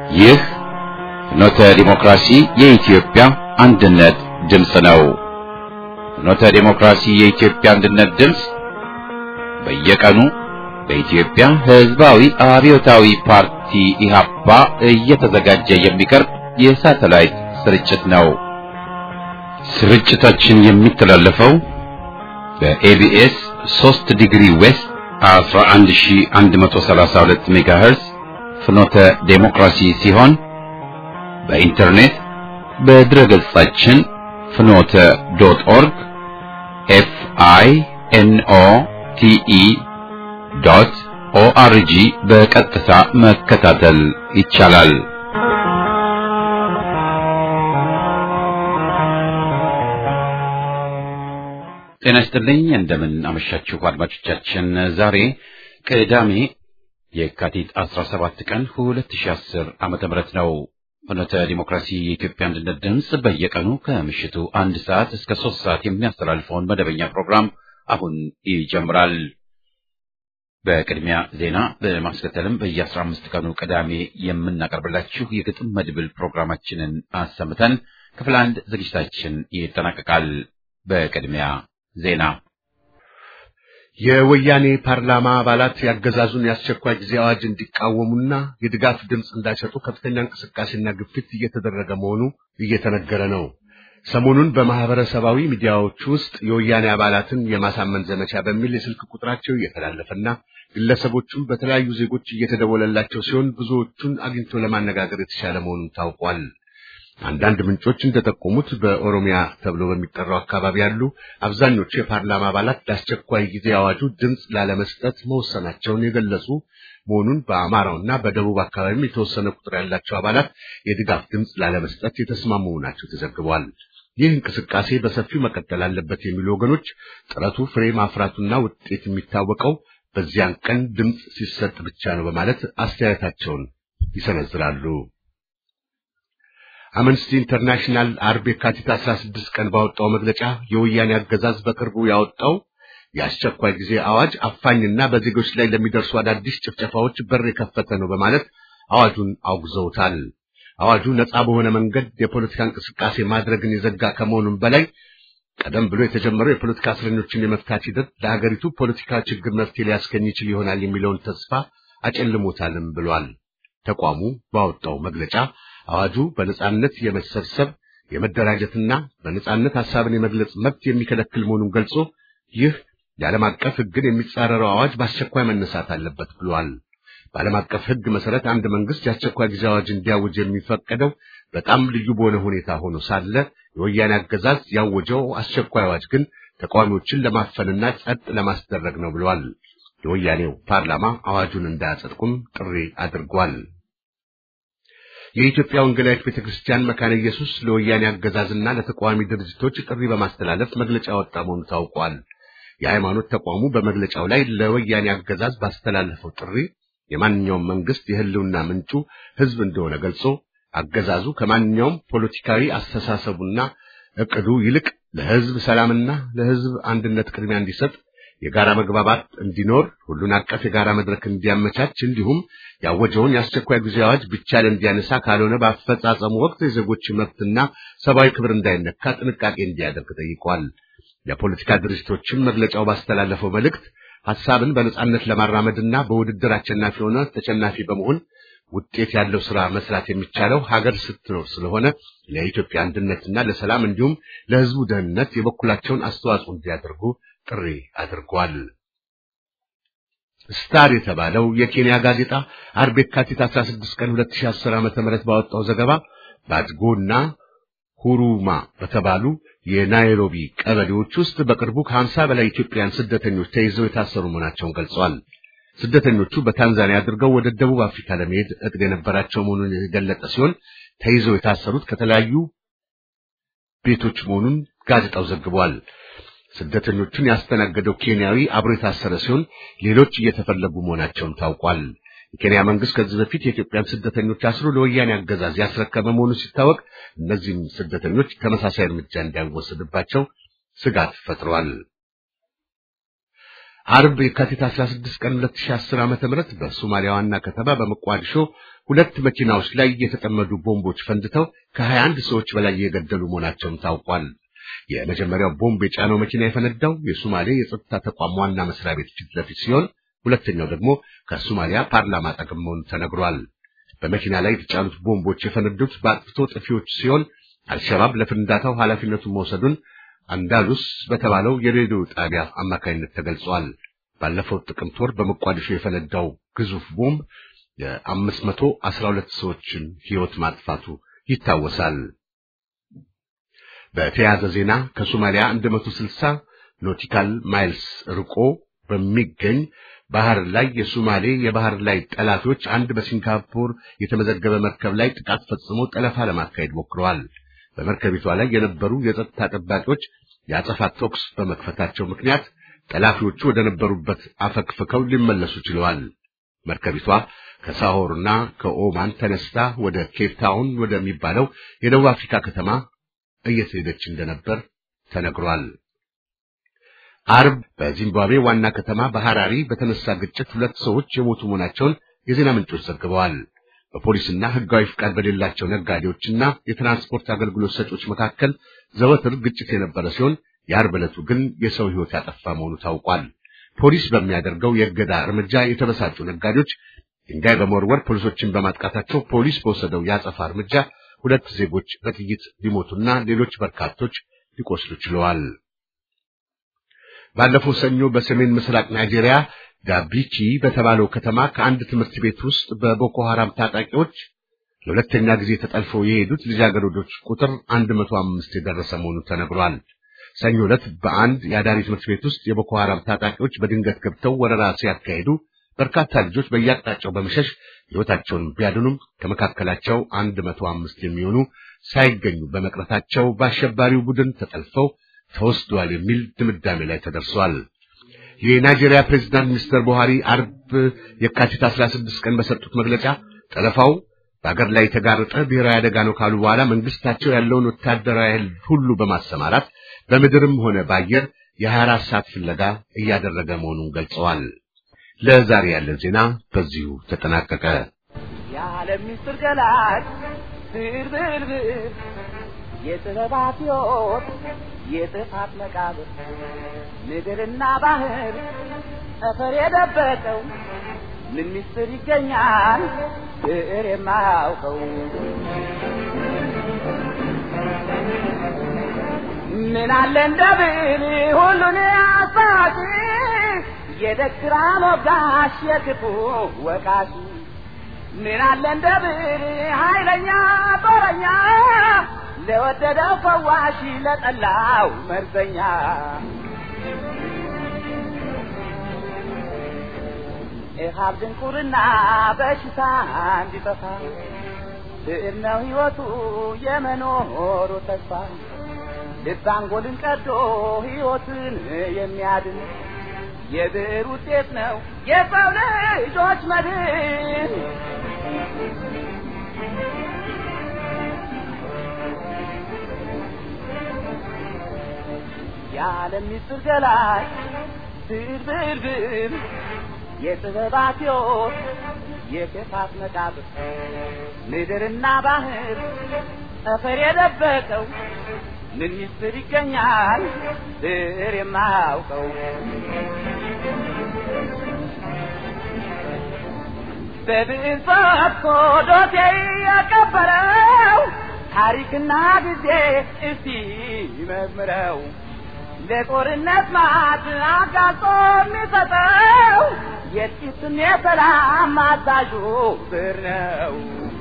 ይህ ፍኖተ ዲሞክራሲ የኢትዮጵያ አንድነት ድምፅ ነው። ፍኖተ ዲሞክራሲ የኢትዮጵያ አንድነት ድምፅ በየቀኑ በኢትዮጵያ ሕዝባዊ አብዮታዊ ፓርቲ ኢህአፓ እየተዘጋጀ የሚቀርብ የሳተላይት ስርጭት ነው። ስርጭታችን የሚተላለፈው በኤቢኤስ 3 ዲግሪ ዌስት 11132 ሜጋሄርዝ ፍኖተ ዴሞክራሲ ሲሆን በኢንተርኔት በድረ ገጻችን ፍኖተ ዶት ኦርግ ኤፍ አይ ኤን ኦ ቲ ኢ ዶት ኦአርጂ በቀጥታ መከታተል ይቻላል። ጤና ይስጥልኝ። እንደምን አመሻችሁ አድማጮቻችን። ዛሬ ቅዳሜ የካቲት 17 ቀን 2010 ዓመተ ምህረት ነው። ፍኖተ ዲሞክራሲ የኢትዮጵያ አንድነት ድምፅ በየቀኑ ከምሽቱ አንድ ሰዓት እስከ ሶስት ሰዓት የሚያስተላልፈውን መደበኛ ፕሮግራም አሁን ይጀምራል። በቅድሚያ ዜና በማስከተልም በየአስራ አምስት ቀኑ ቅዳሜ የምናቀርብላችሁ የግጥም መድብል ፕሮግራማችንን አሰምተን ክፍል አንድ ዝግጅታችን ይጠናቀቃል። በቅድሚያ ዜና የወያኔ ፓርላማ አባላት ያገዛዙን የአስቸኳይ ጊዜ አዋጅ እንዲቃወሙና የድጋፍ ድምፅ እንዳይሰጡ ከፍተኛ እንቅስቃሴና ግፊት እየተደረገ መሆኑ እየተነገረ ነው። ሰሞኑን በማህበረሰባዊ ሚዲያዎች ውስጥ የወያኔ አባላትን የማሳመን ዘመቻ በሚል የስልክ ቁጥራቸው እየተላለፈና ግለሰቦቹም በተለያዩ ዜጎች እየተደወለላቸው ሲሆን ብዙዎቹን አግኝቶ ለማነጋገር የተሻለ መሆኑን ታውቋል። አንዳንድ ምንጮች እንደጠቆሙት በኦሮሚያ ተብሎ በሚጠራው አካባቢ ያሉ አብዛኞቹ የፓርላማ አባላት ለአስቸኳይ ጊዜ አዋጁ ድምፅ ላለመስጠት መወሰናቸውን የገለጹ መሆኑን በአማራውና በደቡብ አካባቢም የተወሰነ ቁጥር ያላቸው አባላት የድጋፍ ድምፅ ላለመስጠት የተስማሙ መሆናቸው ተዘግቧል። ይህ እንቅስቃሴ በሰፊው መቀጠል አለበት የሚሉ ወገኖች ጥረቱ ፍሬ ማፍራቱና ውጤት የሚታወቀው በዚያን ቀን ድምፅ ሲሰጥ ብቻ ነው በማለት አስተያየታቸውን ይሰነዝራሉ። አምነስቲ ኢንተርናሽናል አርብ የካቲት 16 ቀን ባወጣው መግለጫ የወያኔ አገዛዝ በቅርቡ ያወጣው የአስቸኳይ ጊዜ አዋጅ አፋኝና በዜጎች ላይ ለሚደርሱ አዳዲስ ጭፍጨፋዎች በር የከፈተ ነው በማለት አዋጁን አውግዘውታል። አዋጁ ነፃ በሆነ መንገድ የፖለቲካ እንቅስቃሴ ማድረግን የዘጋ ከመሆኑም በላይ ቀደም ብሎ የተጀመረው የፖለቲካ እስረኞችን የመፍታት ሂደት ለሀገሪቱ ፖለቲካ ችግር መፍትሄ ሊያስገኝ ይችል ይሆናል የሚለውን ተስፋ አጨልሞታልም ብሏል። ተቋሙ ባወጣው መግለጫ አዋጁ በነጻነት የመሰብሰብ የመደራጀትና በነጻነት ሐሳብን የመግለጽ መብት የሚከለክል መሆኑን ገልጾ ይህ የዓለም አቀፍ ሕግን የሚጻረረው አዋጅ በአስቸኳይ መነሳት አለበት ብሏል። በዓለም አቀፍ ሕግ መሰረት አንድ መንግስት የአስቸኳይ ጊዜ አዋጅ እንዲያውጅ የሚፈቀደው በጣም ልዩ በሆነ ሁኔታ ሆኖ ሳለ የወያኔ አገዛዝ ያወጀው አስቸኳይ አዋጅ ግን ተቃዋሚዎችን ለማፈንና ጸጥ ለማስደረግ ነው ብለዋል። የወያኔው ፓርላማ አዋጁን እንዳያጸድቁም ጥሪ አድርጓል። የኢትዮጵያ ወንጌላዊት ቤተክርስቲያን መካነ ኢየሱስ ለወያኔ አገዛዝና ለተቃዋሚ ድርጅቶች ጥሪ በማስተላለፍ መግለጫ ያወጣ መሆኑ ታውቋል። የሃይማኖት ተቋሙ በመግለጫው ላይ ለወያኔ አገዛዝ ባስተላለፈው ጥሪ የማንኛውም መንግስት የህልውና ምንጩ ህዝብ እንደሆነ ገልጾ አገዛዙ ከማንኛውም ፖለቲካዊ አስተሳሰቡና እቅዱ ይልቅ ለህዝብ ሰላምና ለህዝብ አንድነት ቅድሚያ እንዲሰጥ የጋራ መግባባት እንዲኖር ሁሉን አቀፍ የጋራ መድረክ እንዲያመቻች እንዲሁም ያወጀውን የአስቸኳይ ጊዜ አዋጅ ብቻል እንዲያነሳ ካልሆነ በአፈጻጸሙ ወቅት የዜጎች መብትና ሰብአዊ ክብር እንዳይነካ ጥንቃቄ እንዲያደርግ ጠይቋል። የፖለቲካ ድርጅቶችም መግለጫው ባስተላለፈው መልእክት ሐሳብን በነጻነት ለማራመድና በውድድር አሸናፊ ሆነ ተሸናፊ በመሆን ውጤት ያለው ስራ መስራት የሚቻለው ሀገር ስትኖር ስለሆነ ለኢትዮጵያ አንድነትና ለሰላም እንዲሁም ለህዝቡ ደህንነት የበኩላቸውን አስተዋጽኦ እንዲያደርጉ ጥሪ አድርጓል። ስታር የተባለው የኬንያ ጋዜጣ አርብ የካቲት 16 ቀን 2010 ዓ.ም ባወጣው ዘገባ ባድጎና ሁሩማ በተባሉ የናይሮቢ ቀበሌዎች ውስጥ በቅርቡ ከ50 በላይ ኢትዮጵያውያን ስደተኞች ተይዘው የታሰሩ መሆናቸውን ገልጸዋል። ስደተኞቹ በታንዛኒያ አድርገው ወደ ደቡብ አፍሪካ ለመሄድ እቅድ የነበራቸው መሆኑን የገለጸ ሲሆን ተይዘው የታሰሩት ከተለያዩ ቤቶች መሆኑን ጋዜጣው ዘግቧል። ስደተኞቹን ያስተናገደው ኬንያዊ አብሮ የታሰረ ሲሆን ሌሎች እየተፈለጉ መሆናቸውን ታውቋል። የኬንያ መንግስት ከዚህ በፊት የኢትዮጵያን ስደተኞች አስሮ ለወያኔ አገዛዝ ያስረከበ መሆኑ ሲታወቅ እነዚህም ስደተኞች ተመሳሳይ እርምጃ እንዳይወሰድባቸው ስጋት ፈጥሯል። አርብ የካቲት 16 ቀን 2010 ዓመተ ምህረት በሶማሊያ ዋና ከተማ በሞቃዲሾ ሁለት መኪናዎች ላይ የተጠመዱ ቦምቦች ፈንድተው ከ21 ሰዎች በላይ የገደሉ መሆናቸውም ታውቋል። የመጀመሪያው ቦምብ የጫነው መኪና የፈነዳው የሶማሌ የጸጥታ ተቋም ዋና መስሪያ ቤት ፊት ለፊት ሲሆን ሁለተኛው ደግሞ ከሶማሊያ ፓርላማ አጠገብ መሆኑ ተነግሯል። በመኪና ላይ የተጫኑት ቦምቦች የፈነዱት በአጥፍቶ ጠፊዎች ሲሆን አልሸባብ ለፍንዳታው ኃላፊነቱን መውሰዱን አንዳሉስ በተባለው የሬዲዮ ጣቢያ አማካኝነት ተገልጿል። ባለፈው ጥቅምት ወር በሞቃዲሾ የፈነዳው ግዙፍ ቦምብ የአምስት መቶ አስራ ሁለት ሰዎችን ሕይወት ማጥፋቱ ይታወሳል። በተያያዘ ዜና ከሶማሊያ 160 ኖቲካል ማይልስ ርቆ በሚገኝ ባህር ላይ የሶማሌ የባህር ላይ ጠላፊዎች አንድ በሲንጋፖር የተመዘገበ መርከብ ላይ ጥቃት ፈጽሞ ጠለፋ ለማካሄድ ሞክረዋል። በመርከቢቷ ላይ የነበሩ የጸጥታ ጠባቂዎች የአጸፋ ተኩስ በመክፈታቸው ምክንያት ጠላፊዎቹ ወደ ነበሩበት አፈግፍከው ሊመለሱ ችለዋል። መርከቢቷ ከሳሆርና ከኦማን ተነስታ ወደ ኬፕ ታውን ወደሚባለው የደቡብ አፍሪካ ከተማ እየተሄደች እንደነበር ተነግሯል። አርብ በዚምባብዌ ዋና ከተማ በሐራሪ በተነሳ ግጭት ሁለት ሰዎች የሞቱ መሆናቸውን የዜና ምንጮች ዘግበዋል። በፖሊስና ሕጋዊ ፍቃድ በሌላቸው ነጋዴዎችና የትራንስፖርት አገልግሎት ሰጪዎች መካከል ዘወትር ግጭት የነበረ ሲሆን የአርብ ዕለቱ ግን የሰው ሕይወት ያጠፋ መሆኑ ታውቋል። ፖሊስ በሚያደርገው የእገዳ እርምጃ የተበሳጩ ነጋዴዎች ድንጋይ በመወርወር ፖሊሶችን በማጥቃታቸው ፖሊስ በወሰደው የአጸፋ እርምጃ ሁለት ዜጎች በጥይት ሊሞቱና ሌሎች በርካቶች ሊቆስሉ ችለዋል። ባለፈው ሰኞ በሰሜን ምስራቅ ናይጄሪያ ዳቢቺ በተባለው ከተማ ከአንድ ትምህርት ቤት ውስጥ በቦኮ ሐራም ታጣቂዎች ለሁለተኛ ጊዜ ተጠልፈው የሄዱት ልጃገረዶች ቁጥር 105 የደረሰ መሆኑ ተነግሯል። ሰኞ ዕለት በአንድ የአዳሪ ትምህርት ቤት ውስጥ የቦኮ ሐራም ታጣቂዎች በድንገት ገብተው ወረራ ሲያካሂዱ በርካታ ልጆች በየአቅጣጫው በመሸሽ ሕይወታቸውን ቢያድኑም ከመካከላቸው 105 የሚሆኑ ሳይገኙ በመቅረታቸው በአሸባሪው ቡድን ተጠልፈው ተወስደዋል የሚል ድምዳሜ ላይ ተደርሷል። የናይጄሪያ ፕሬዝዳንት ሚስተር ቡሃሪ አርብ የካቲት 16 ቀን በሰጡት መግለጫ ጠለፋው በአገር ላይ የተጋረጠ ብሔራዊ አደጋ ነው ካሉ በኋላ መንግስታቸው ያለውን ወታደራዊ ኃይል ሁሉ በማሰማራት በምድርም ሆነ በአየር የ24 ሰዓት ፍለጋ እያደረገ መሆኑን ገልጸዋል። ለዛሬ ያለን ዜና በዚሁ ተጠናቀቀ። የዓለም ምስጢር ገላጭ ብርብርብር የጥበባት ሕይወት የጥፋት መቃብር ምድርና ባህር ጠፈር የደበቀው ምን ምስጢር ይገኛል ብዕር የማያውቀው ምን አለ እንደ ብዕር ሁሉን አሳቂ የደግራ ሞጋሽ የክፉ ወቃሽ ምን አለ እንደ ብዕር ኃይለኛ ጦረኛ ለወደደው ፈዋሽ ለጠላው መርዘኛ ኢሃብ ድንቁርና በሽታ እንዲጠፋ ብዕር ነው ሕይወቱ የመኖሩ ተስፋ ልብ አንጎልን ቀዶ ሕይወትን የሚያድን የብዕር ውጤት ነው የሰው ልጆች መድን። የዓለም ምስጢር ገላጭ ብዕር ብዕር ብዕር የጥበባት ሕይወት የክፋት መቃብር ምድርና ባህር ጠፈር የደበቀው ምን ምስጢር ይገኛል ብዕር የማያውቀው በብዕር ፈትቶ ዶሴ ያቀበረው ታሪክና ጊዜ እስቲ ይመርምረው ለጦርነት ማት አጋልጦ የሚሰጠው የጥቂትም የሰላም አዛዡ ብዕር ነው።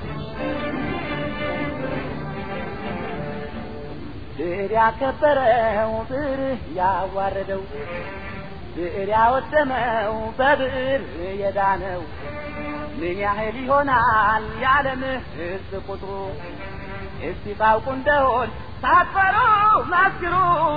ብዕር ያከበረው ብዕር ያዋረደው ብዕር ያወደመው በብዕር የዳነው ምን ያህል ይሆናል የዓለም ሕዝብ ቁጥሩ? እስቲ ታውቁ እንደሆን ሳትፈሩ መስክሩ።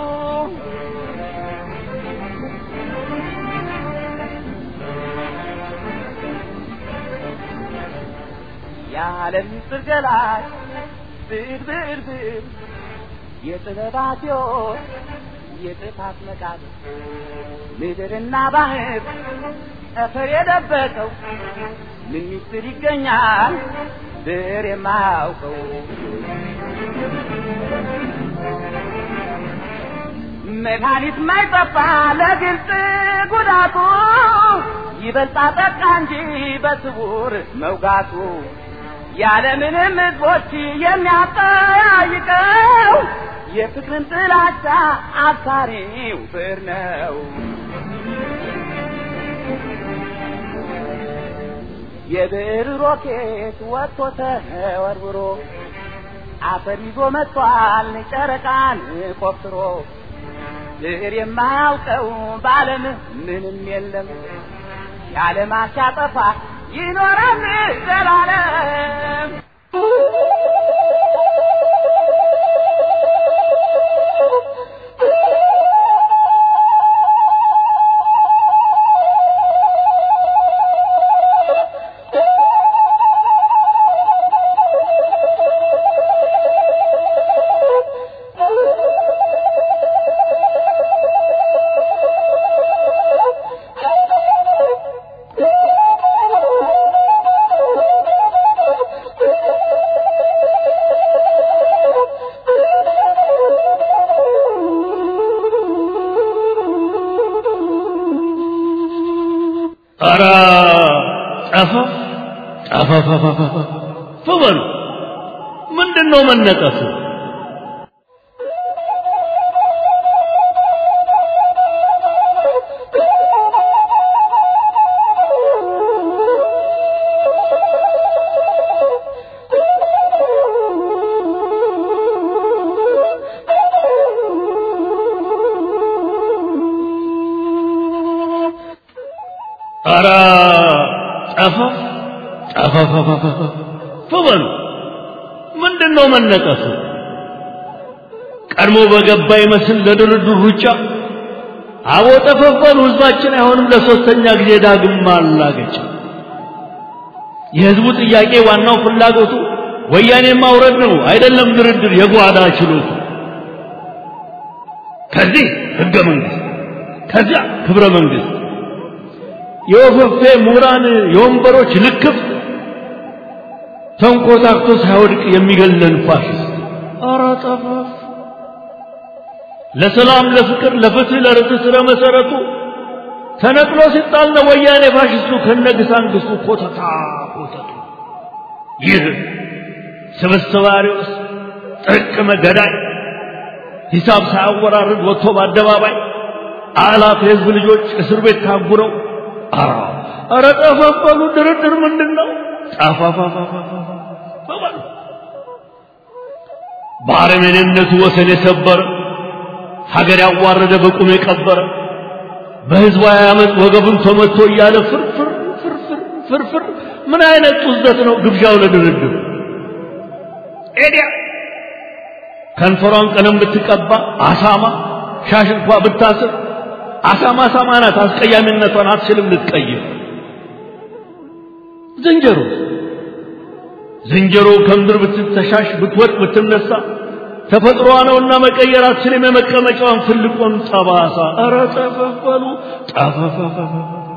የዓለም ምስጢር ገላጭ ብዕር ብዕር ብዕር የጥበባት ሕይወት የጥፋት መቃብር ምድርና ባህር ጠፈር የደበቀው ምን ሚስጥር ይገኛል ብር የማያውቀው መድኃኒት ማይጠፋ ለግልጽ ጉዳቱ ይበልጣ ጠቃ እንጂ በስውር መውጋቱ ያለምንም ህዝቦች የሚያጠያይቀው የፍቅርን ጥላቻ አብሳሪው ብዕር ነው። የብዕር ሮኬት ወጥቶ ተወርውሮ አፈር ይዞ መጥቷል ጨረቃን ቆፍሮ ብዕር የማያውቀው በዓለም ምንም የለም የዓለም አሻጠፋ ይኖራል ዘላለም ኧረ ጠፋ ጠፋፋፋፋ በሉ ምንድን ነው መነጠፉ? ኧረ ጠፋ ጠፋፋፋፋ በሉ ምንድን ነው መነጠፉ? ቀድሞ በገባ ይመስል ለድርድር ሩጫ አቦ ጠፈፈሉ ህዝባችን አይሆንም ለሶስተኛ ጊዜ ዳግም ማላገጫ የህዝቡ ጥያቄ ዋናው ፍላጎቱ ወያኔ ማውረድ ነው አይደለም ድርድር የጓዳ ችሎቱ ከዚህ ህገ መንግስት ከዚያ ክብረ መንግስት የወፈፌ ምሁራን የወንበሮች ልክፍት ተንኮታክቶ ሳይወድቅ የሚገለን ፋሽስት ኧረ ጠፋፍ ለሰላም ለፍቅር ለፍትህ ለርትዕ ስረ መሰረቱ ተነቅሎ ሲጣል ነው ወያኔ ፋሽስቱ ከነግሳንግስቱ ኮተታ ኮተቱ ይህ ስብስብ አሪዎስ ጥርቅመ ገዳይ ሂሳብ ሳያወራርድ ወጥቶ በአደባባይ አላፍ የህዝብ ልጆች እስር ቤት ታጉረው አራ ኧረ ጠፋፈሉ ድርድር ምንድን ነው ጠፋፋፋፋፋ በአረመኔነቱ ወሰን የሰበረ ሀገር ያዋረደ በቁም የቀበረ በህዝባዊ አመፅ ወገቡን ተመቶ እያለ ፍርፍር ፍርፍር ፍርፍር ምን አይነት ጡዘት ነው ግብዣው ለድርድር ኤዲያ ከንፈሯን ቀለም ብትቀባ አሳማ ሻሽ እንኳ ብታስር አሳማ አሳማ ናት አስቀያሚነቷን አትችልም ልትቀይር ዝንጀሮ ዝንጀሮ ከምድር ብትተሻሽ ብትወድቅ ብትነሳ ተፈጥሮዋ ነውና መቀየር አትችልም የመቀመጫዋን ትልቁን ጠባሳ ኧረ ጠፈፈሉ ጠፈፈፈፈ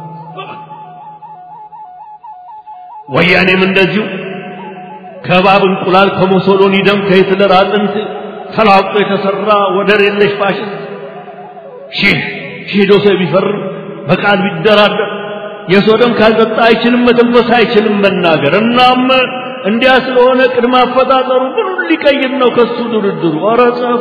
ወያኔም እንደዚሁ ከባብ እንቁላል ከሞሶሎኒ ደም ከሂትለር አጥንት ተላቆ የተሰራ ወደር የለሽ ፋሽስት ሺህ ሺህ ዶሴ ቢፈርም በቃል ቢደራደር የሰው ደም ካልጠጣ አይችልም መተንፈስ አይችልም መናገር እናም እንዲያ ስለሆነ ቅድመ አፈጣጠሩ ምኑን ሊቀይር ነው ከሱ ድርድሩ ኧረ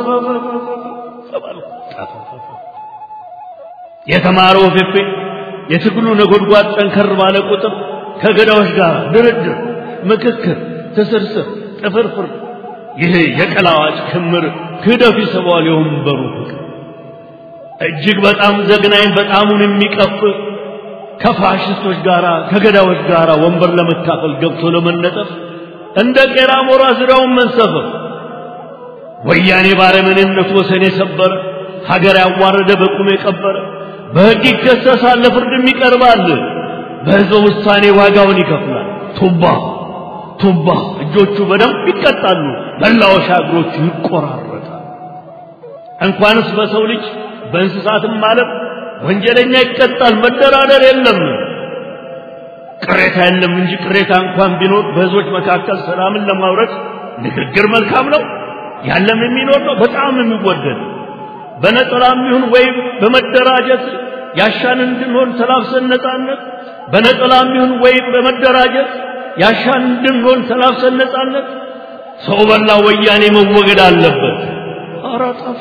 የተማረው ፌፌ የትግሉ ነጎድጓድ ጠንከር ባለ ቁጥር ከገዳዎች ጋር ድርድር ምክክር ትስርስር ጥፍርፍር ይሄ የቀላዋጭ ክምር ክህደቱ ይስበዋል የወንበሩ ፍቅር እጅግ በጣም ዘግናኝ በጣሙን የሚቀፍ ከፋሽስቶች ጋር ከገዳዎች ጋር ወንበር ለመካፈል ገብቶ ለመነጠፍ እንደ ቄራ ሞራ ዙሪያውን መንሰፈፍ ወያኔ ባረመኔነቱ ወሰን የሰበረ ሀገር ያዋረደ በቁም የቀበረ በሕግ ይከሰሳል ለፍርድም ይቀርባል በሕዝበ ውሳኔ ዋጋውን ይከፍላል ቱባ ቱባ እጆቹ በደንብ ይቀጣሉ መላወሻ እግሮቹ ይቆራረጣል እንኳንስ በሰው ልጅ በእንስሳትም ዓለም ወንጀለኛ ይቀጣል። መደራደር የለም። ቅሬታ የለም እንጂ ቅሬታ እንኳን ቢኖር በህዝቦች መካከል ሰላምን ለማውረድ ንግግር መልካም ነው። ያለም የሚኖር ነው፣ በጣም የሚወደድ በነጠላም ይሁን ወይም በመደራጀት ያሻን እንድንሆን ተላብሰን ነጻነት በነጠላም ይሁን ወይም በመደራጀት ያሻን እንድንሆን ተላብሰን ነጻነት ሰው በላ ወያኔ መወገድ አለበት። ኧረ ጠፋ።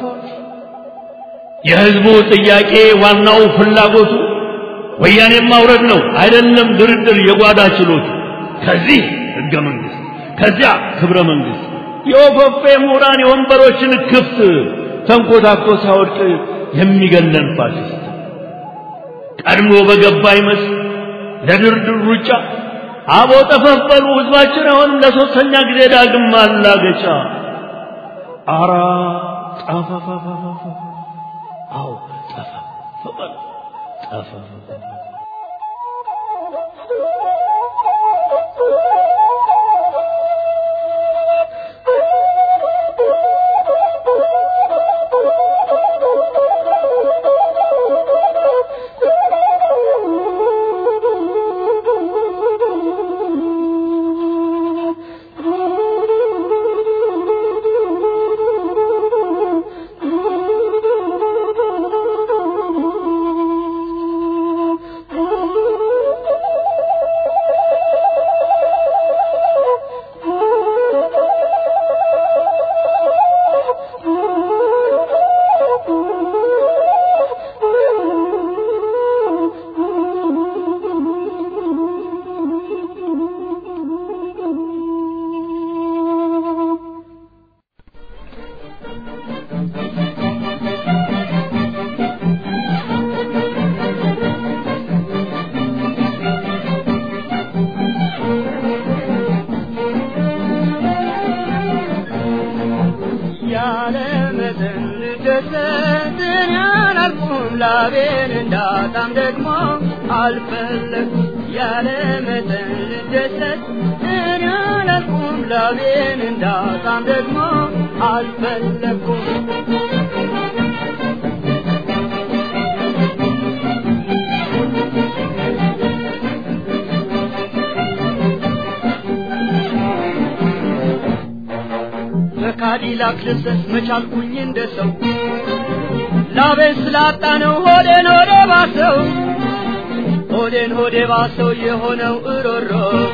የህዝቡ ጥያቄ ዋናው ፍላጎቱ ወያኔ ማውረድ ነው አይደለም ድርድር የጓዳ ችሎቱ ከዚህ ህገ መንግስት ከዚያ ክብረ መንግስት የወፈፌ ምሁራን የወንበሮችን ክፍት ተንኮታኮ ሳወድቅ የሚገለን ፋሽስት ቀድሞ በገባ ይመስል ለድርድር ሩጫ አቦ ጠፈፈሉ ህዝባችን አሁንም ለሶስተኛ ጊዜ ዳግም ማላገጫ አራ ጠፋፋፋፋ አዎ ጠፋፋፋ ጠፋፋፋ ላቤን እንዳጣም ደግሞ አልፈለኩም ያለ መጠን ልደሰት እኔ አላልኩም ላቤን እንዳጣም ደግሞ አልፈለኩም በካዲላክ ልብሰት መቻልኩኝ እንደ ሰው ላቤን ስላጣ ነው ሆዴን ሆዴ ባሰው ሆዴን ሆዴ ባሰው የሆነው እሮሮ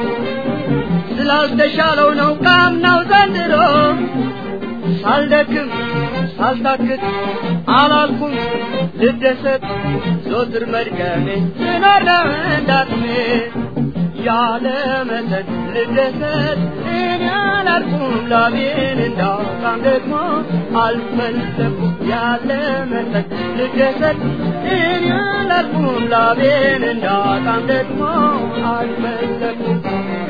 ስላልተሻለው ነው ካምናው ዘንድሮ ሳልደክም ሳልታክት አላልኩም ልደሰት ዞትር መድገሜ ስኖር ነው እንዳቅሜ ያለ መጠን ልደሰት እኔ አላልኩም ላቤን እንዳውቃም ደግሞ አልፈለኩም ያለ መጠን ልደሰት እኔ አላልኩም ላቤን እንዳውቃም ደግሞ አልፈለኩም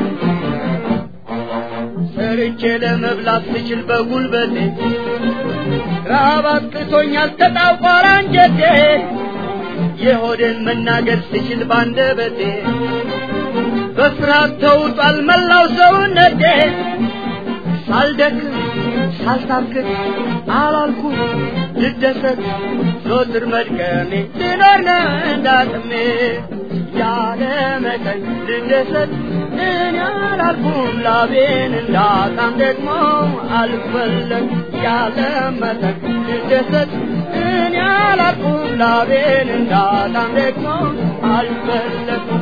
ሰርቼ ለመብላት ስችል በጉልበቴ ረሃብ አጥቅቶኛል ተጣቋር አንጀቴ የሆዴን መናገር ስችል ባንደበቴ በፍርሃት ተውጧል መላው ሰውነቴ ሳልደክም ሳልታክት አላልኩም ልደሰት ዞትር መድከሜ ስኖር ነው እንዳቅሜ ያለ መጠን ልደሰት እኔ አላልኩም ላቤን እንዳጣም ደግሞ አልፈለግ ያለ መጠን ልደሰት እኔ አላልኩም ላቤን እንዳጣም ደግሞ አልፈለግም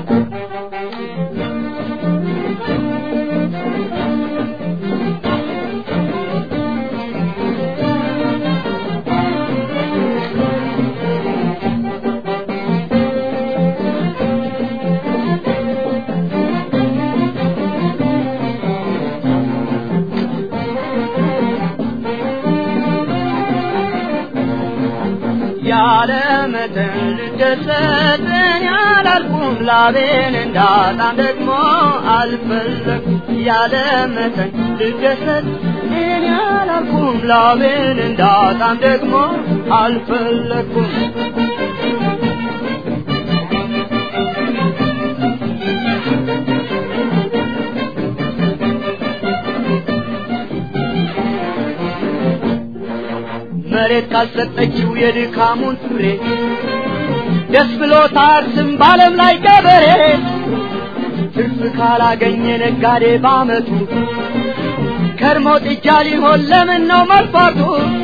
ያለ መጠን ልደሰት እኔ አላልኩም ላቤን እንዳጣም ደግሞ አልፈለኩም ያለ መጠን ልደሰት እኔ አላልኩም ላቤን እንዳጣም ደግሞ አልፈለኩም መሬ መሬት ካልሰጠችው የድካሙን ፍሬ ደስ ብሎት አርስም በዓለም ላይ ገበሬ ትርፍ ካላገኘ ነጋዴ ባመቱ ከርሞ ጥጃ ሊሆን ለምን ነው መልፋቱ?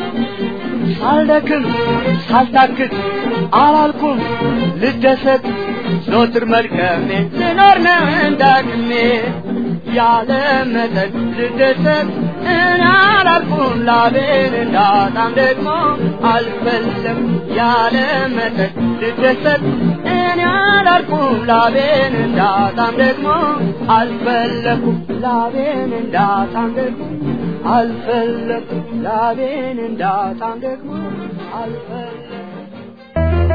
ሳልደክም ሳልታክት አላልኩም ልደሰት ዞትር መድከሜ ልኖር ነው እንዳቅሜ ያለ መጠን ልደሰት እኔ አላልኩም ላቤን እንዳጣም ደግሞ አልፈለም ያለ መጠን ልደሰት እኔ አላልኩም ላቤን እንዳጣም ደግሞ አልፈለኩም ላቤን እንዳጣም ደግሞ አልፈለኩም ላቤን እንዳጣም ደግሞ አልፈለኩም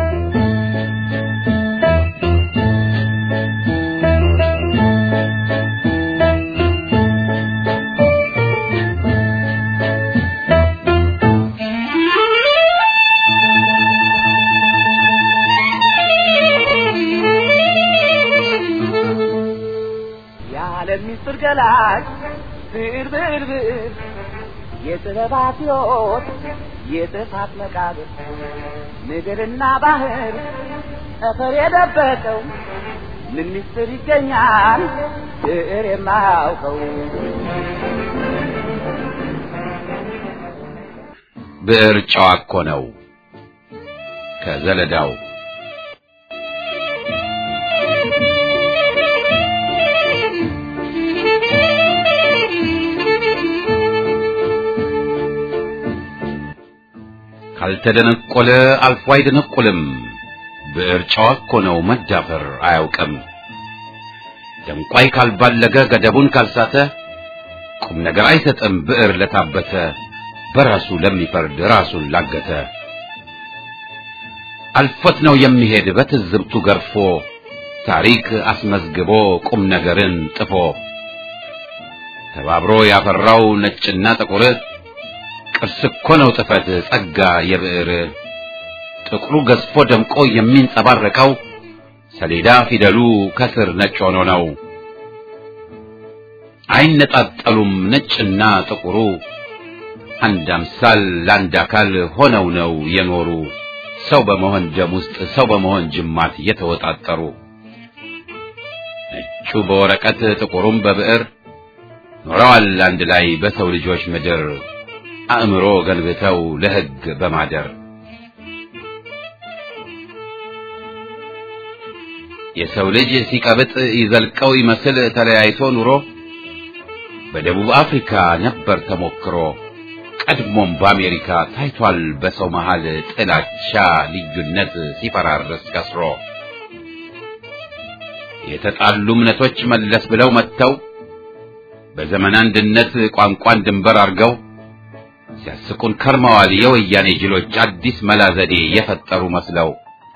የዓለም ምስጢር ገላጭ ብዕር ብዕር ብዕር የጥበባት ሕይወት የጥፋት መቃብር ምድርና ባህር ጠፈር የደበቀው ምን ምስጢር ይገኛል ብዕር የማያውቀው ብዕር ጨዋ እኮ ነው ከዘለዳው ካልተደነቆለ አልፎ አይደነቁልም። ብዕር ጨዋ እኮ ነው መዳፈር አያውቅም። ደንቋይ ካልባለገ ገደቡን ካልሳተ ቁም ነገር አይሰጥም ብዕር ለታበተ በራሱ ለሚፈርድ ራሱን ላገተ አልፎት ነው የሚሄድ በትዝብቱ ገርፎ ታሪክ አስመዝግቦ ቁም ነገርን ጥፎ ተባብሮ ያፈራው ነጭና ጥቁር ቅርስ እኮ ነው ጥፈት ጸጋ የብዕር ጥቁሩ ገዝፎ ደምቆ የሚንጸባረቀው ሰሌዳ ፊደሉ ከስር ነጭ ሆኖ ነው። አይነጣጠሉም ነጭና ጥቁሩ አንድ አምሳል ለአንድ አካል ሆነው ነው የኖሩ ሰው በመሆን ደም ውስጥ ሰው በመሆን ጅማት የተወጣጠሩ ነጩ በወረቀት ጥቁሩም በብዕር ኖረዋል አንድ ላይ በሰው ልጆች ምድር አእምሮ ገንብተው ለሕግ በማደር የሰው ልጅ ሲቀብጥ ይዘልቀው ይመስል ተለያይቶ ኑሮ በደቡብ አፍሪካ ነበር ተሞክሮ ቀድሞም በአሜሪካ ታይቷል በሰው መሃል ጥላቻ ልዩነት ሲፈራረስ ከስሮ የተጣሉ እምነቶች መለስ ብለው መጥተው በዘመን አንድነት ቋንቋን ድንበር አርገው ሲያስቁን ከርመዋል የወያኔ ጅሎች አዲስ መላ ዘዴ የፈጠሩ መስለው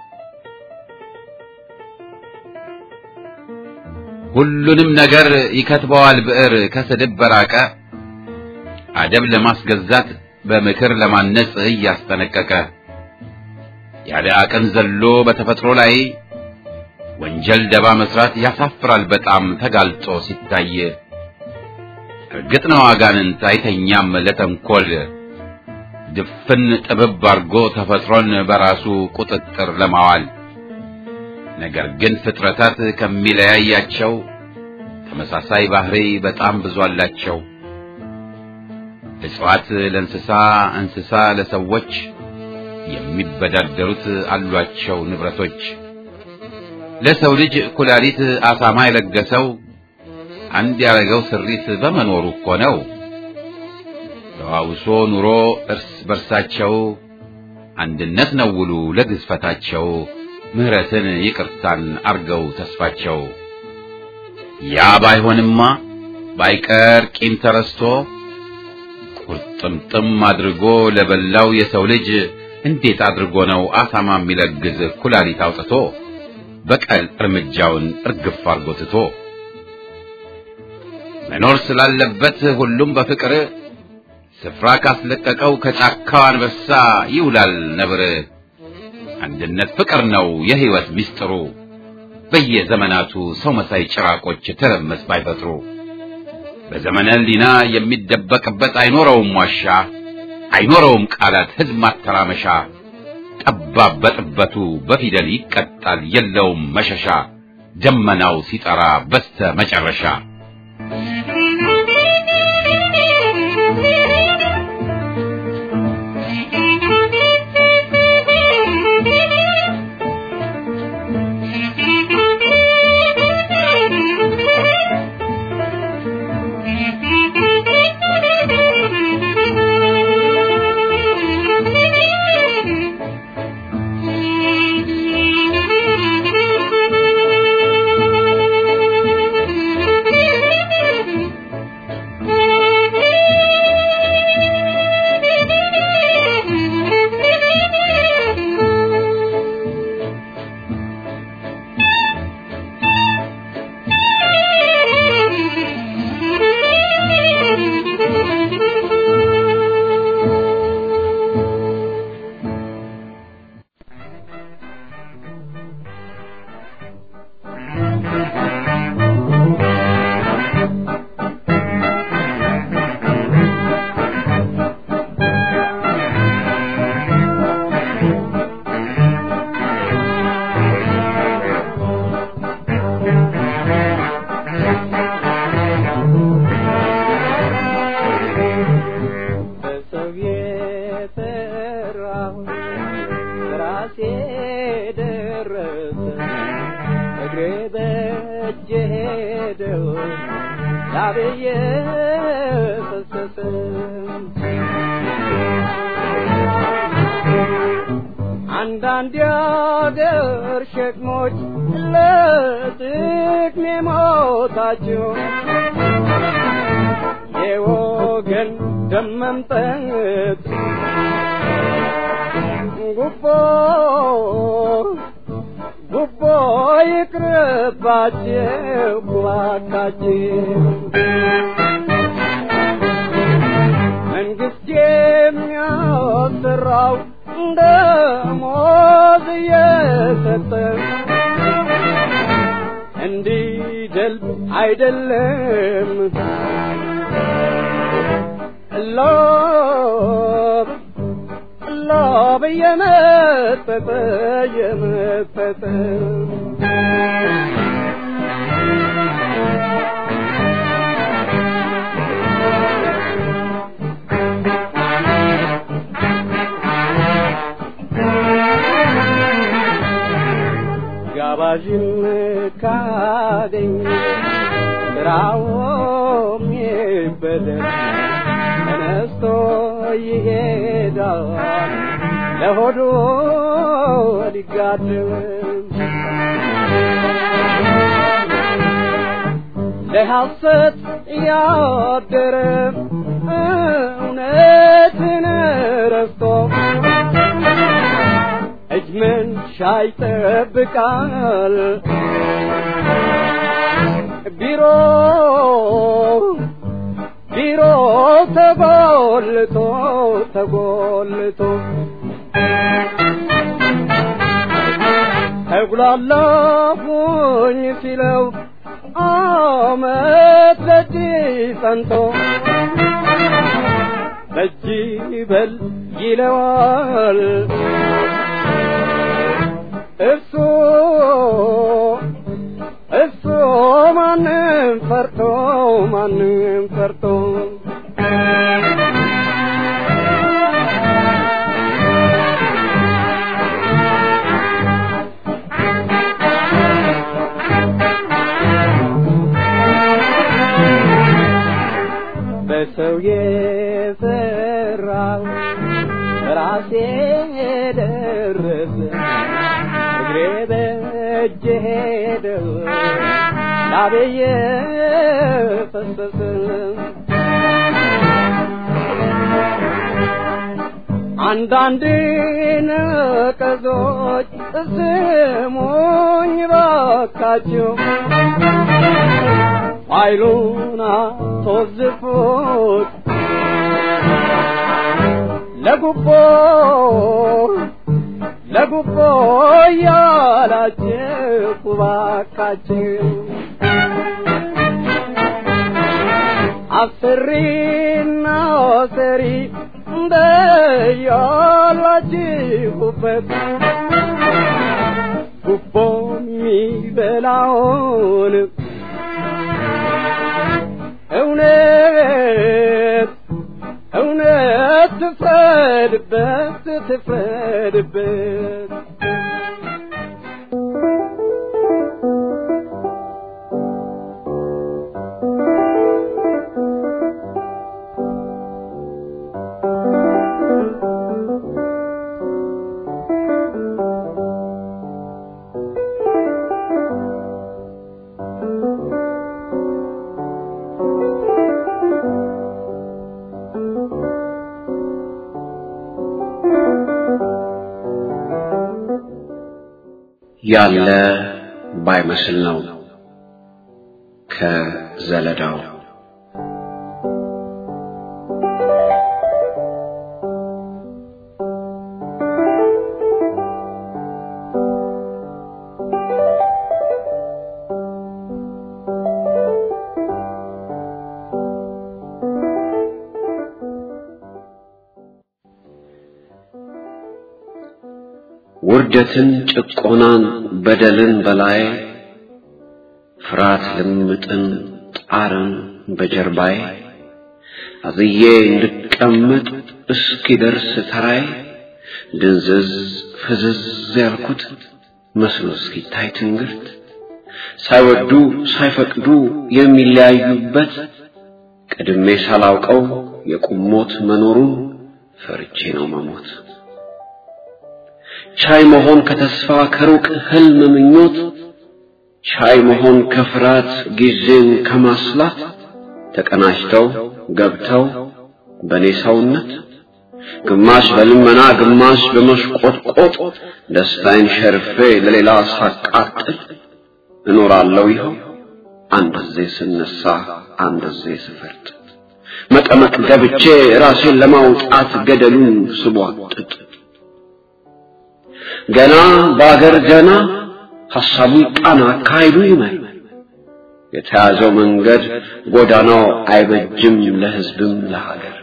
ሁሉንም ነገር ይከትበዋል ብዕር ከስድብ በራቀ አደብ ለማስገዛት በምክር ለማነጽ እያስጠነቀቀ ያለ አቅም ዘሎ በተፈጥሮ ላይ ወንጀል ደባ መስራት ያሳፍራል በጣም ተጋልጦ ሲታይ እርግጥ ነው አጋንንት አይተኛም ለተንኮል ድፍን ጥብብ አርጎ ተፈጥሮን በራሱ ቁጥጥር ለማዋል ነገር ግን ፍጥረታት ከሚለያያቸው ተመሳሳይ ባህሪ በጣም ብዙ አላቸው። እጽዋት ለእንስሳ፣ እንስሳ ለሰዎች የሚበዳደሩት አሏቸው ንብረቶች። ለሰው ልጅ ኩላሊት አሳማ የለገሰው አንድ ያረገው ስሪት በመኖሩ እኮ ነው። ተዋውሶ ኑሮ እርስ በርሳቸው አንድነት ነው ውሉ ለግዝፈታቸው ምህረትን ይቅርታን አርገው ተስፋቸው ያ ባይሆንማ ባይቀር ቂም ተረስቶ ቁርጥምጥም አድርጎ ለበላው የሰው ልጅ እንዴት አድርጎ ነው አሳማ የሚለግዝ ኩላሊት አውጥቶ በቀል እርምጃውን እርግፍ አርጎ ትቶ መኖር ስላለበት ሁሉም በፍቅር ስፍራ ካስለቀቀው ከጫካው አንበሳ ይውላል ነብር። አንድነት ፍቅር ነው የህይወት ሚስጥሩ በየዘመናቱ ሰው መሳይ ጭራቆች ተረመስ ባይፈጥሩ በዘመነ ህሊና የሚደበቅበት አይኖረውም ዋሻ አይኖረውም ቃላት ሕዝብ ማተራመሻ ጠባብ በጥበቱ በፊደል ይቀጣል የለውም መሸሻ ደመናው ሲጠራ በስተ መጨረሻ በሰው የሰራሁ ራሴ ደረሰ እግሬ በእጄ ሄደው ላቤየ ፈሰሰ አንዳንድ የአገር ሸክሞች ለጥቅሜ ሞታቸው የወገን ደም መምጠጥ ጉቦ ጉቦ ይቅርባቸው እባካችሁ መንግስት የሚያሰራው ደሞዝ እየሰጠ እንዲደልብ አይደለም ሎብ ሎብ እየመጠጠ እየመጠጠ ጋባዥን ካገኝ ስራውም ይበደል ተነስቶ ይሄዳል ለሆዱ ሊጋድም ለሐሰት ያደረ እውነትን ረስቶ እጅ መንሻ ይጠብቃል ቢሮ ቢሮ ተጎልቶ ተጎልቶ ተጉላላሁኝ ሲለው አመት በእጅ ጸንቶ በእጅ በል ይለዋል እሱ እሱ ማንም ፈርቶ ማንም ፈርቶ በሰው የሰራው ራሴ ደረሰ እግሬ በእጄ ሄደው ላቤየ ፈሰሰ አንዳንድ ነቀዞች ስሙኝ ባካችሁ ኃይሉን አስወዝፉት ለጉቦ ለጉቦ እያላችሁ ባካችሁ አስሪና ሰሪ በያላችሁበት ጉቦ የሚበላውን እውነት እውነት ትፍረድበት ትፍረድበት ያለ ባይመስል ነው ከዘለዳው ውርደትን፣ ጭቆናን፣ በደልን በላይ ፍርሃት ልምጥን ጣርን በጀርባዬ አዝዬ እንድቀመጥ እስኪደርስ ተራይ ድንዝዝ ፍዝዝ ያልኩት መስሎ እስኪታይ ትንግርት ሳይወዱ ሳይፈቅዱ የሚለያዩበት ቀድሜ ሳላውቀው የቁሞት መኖሩን ፈርቼ ነው መሞት ቻይ መሆን ከተስፋ ከሩቅ ህልም ምኞት ቻይ መሆን ከፍርሃት ጊዜን ከማስላት ተቀናጅተው ገብተው በኔ ሰውነት ግማሽ በልመና ግማሽ በመሽቆጥቆጥ ደስታዬን ሸርፌ ለሌላ ሳቃጥል እኖራለሁ ይኸው አንድ ጊዜ ስነሳ አንድ ጊዜ ስፈርጥ መቀመቅ ገብቼ ራሴን ለማውጣት ገደሉን ስቧጥጥ ገና በአገር ገና ሐሳቡ ይቃና አካሄዱ ይመር የተያዘው መንገድ ጎዳናው አይበጅም ለሕዝብም ለሀገር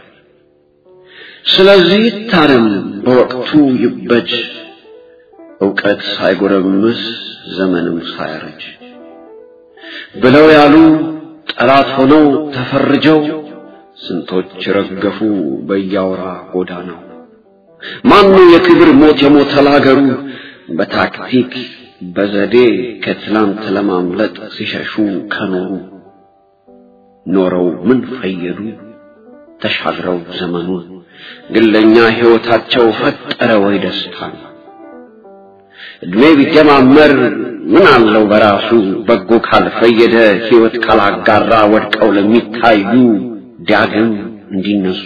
ስለዚህ ይታረም በወቅቱ ይበጅ ዕውቀት ሳይጎረምስ ዘመንም ሳያረጅ ብለው ያሉ ጠላት ሆነው ተፈርጀው ስንቶች ረገፉ በያወራ ጎዳናው ማኑ የክብር ሞት የሞተ ላገሩ በታክቲክ በዘዴ ከትላንት ለማምለጥ ሲሸሹ ከኖሩ ኖረው ምን ፈየዱ ተሻግረው ዘመኑን ግለኛ ሕይወታቸው ፈጠረ ወይ ደስታን እድሜ ቢጀማመር ምን አለው በራሱ በጎ ካልፈየደ ሕይወት ካላጋራ ወድቀው ለሚታዩ ዳግም እንዲነሱ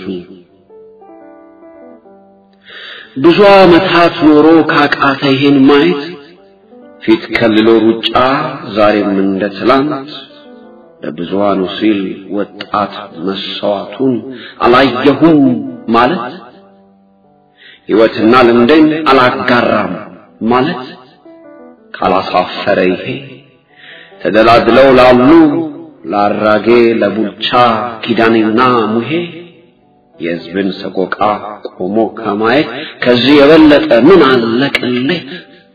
ብዙ ዓመታት ኖሮ ካቃተ ይሄን ማየት ፊት ከልሎ ሩጫ ዛሬም እንደ ትላንት ለብዙሃኑ ሲል ወጣት መሰዋቱን አላየሁም ማለት ሕይወትና ልምዴን አላጋራም ማለት ካላሳፈረ ይሄ ተደላድለው ላሉ ለአራጌ ለቡልቻ ኪዳኔና ሙሄ የሕዝብን ሰቆቃ ቆሞ ከማየት ከዚህ የበለጠ ምን አለ ቅሌት?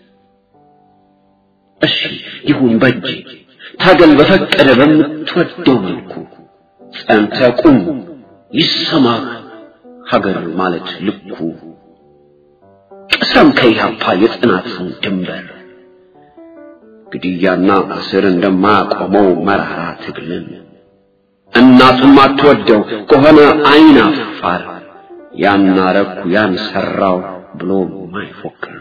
እሺ ይሁን በጅ ታገል በፈቀደ በምትወደው መልኩ ጸንተ ቁም ይሰማህ ሀገር ማለት ልኩ ቅሰም ከኢህአፓ የጽናትን ድንበር ግድያና እስር እንደማያቆመው መራራ ትግልን እናቱም አትወደው ከሆነ አይን አፋር ያን አረኩ ያን ሰራው ብሎ ማይፎክር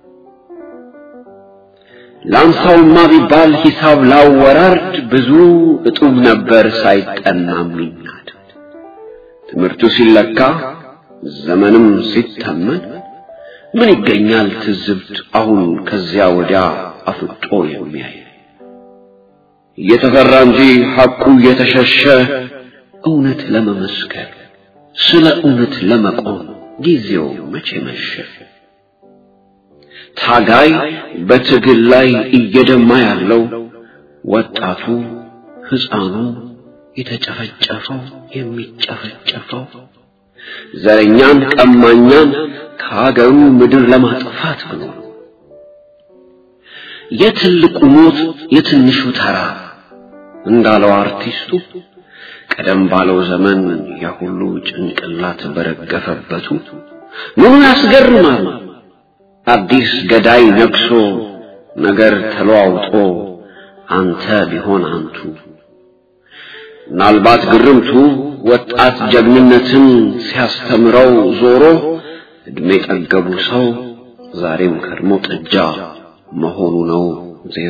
ላንሳውማ ቢባል ሂሳብ ላወራርድ ብዙ እጡብ ነበር ሳይጠና የሚናድ ትምህርቱ ሲለካ ዘመንም ሲተመን ምን ይገኛል ትዝብት አሁን ከዚያ ወዲያ አፍጦ የሚያይ እየተፈራ እንጂ ሐቁ እየተሸሸ እውነት ለመመስከር ስለ እውነት ለመቆም ጊዜው መቼ መሸ? ታጋይ በትግል ላይ እየደማ ያለው ወጣቱ ሕፃኑ የተጨፈጨፈው የሚጨፈጨፈው ዘረኛን ቀማኛን ከሀገሩ ምድር ለማጥፋት ብሎ የትልቁ ሞት የትንሹ ተራ እንዳለው አርቲስቱ ቀደም ባለው ዘመን የሁሉ ጭንቅላት በረገፈበቱ ምኑ ያስገርማል አዲስ ገዳይ ነግሶ ነገር ተለዋውጦ አንተ ቢሆን አንቱ ምናልባት ግርምቱ ወጣት ጀግንነትን ሲያስተምረው ዞሮ እድሜ ጠገቡ ሰው ዛሬም ከድሞ ጥጃ መሆኑ ነው ዜሮ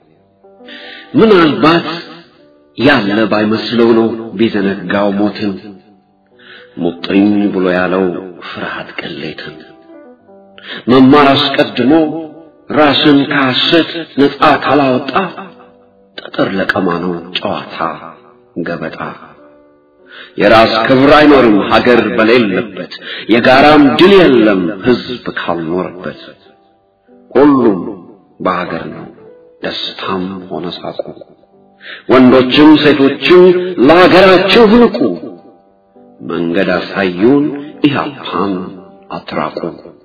ምናልባት ያለ ባይመስለው ነው ቢዘነጋው ሞትን ሙጥኝ ብሎ ያለው ፍርሃት ቅሌትን መማር አስቀድሞ ራስን ከሐሰት ነፃ ካላወጣ ጠጠር ለቀማ ነው ጨዋታ ገበጣ የራስ ክብር አይኖርም ሀገር በሌለበት የጋራም ድል የለም ህዝብ ካልኖርበት ሁሉም በሀገር ነው ደስታም ሆነ ሳቁ ወንዶችም ሴቶችም ለሀገራቸው ህንቁ መንገድ አሳዩን ኢህአፓን አትራቁ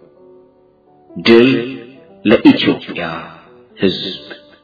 ድል ለኢትዮጵያ ህዝብ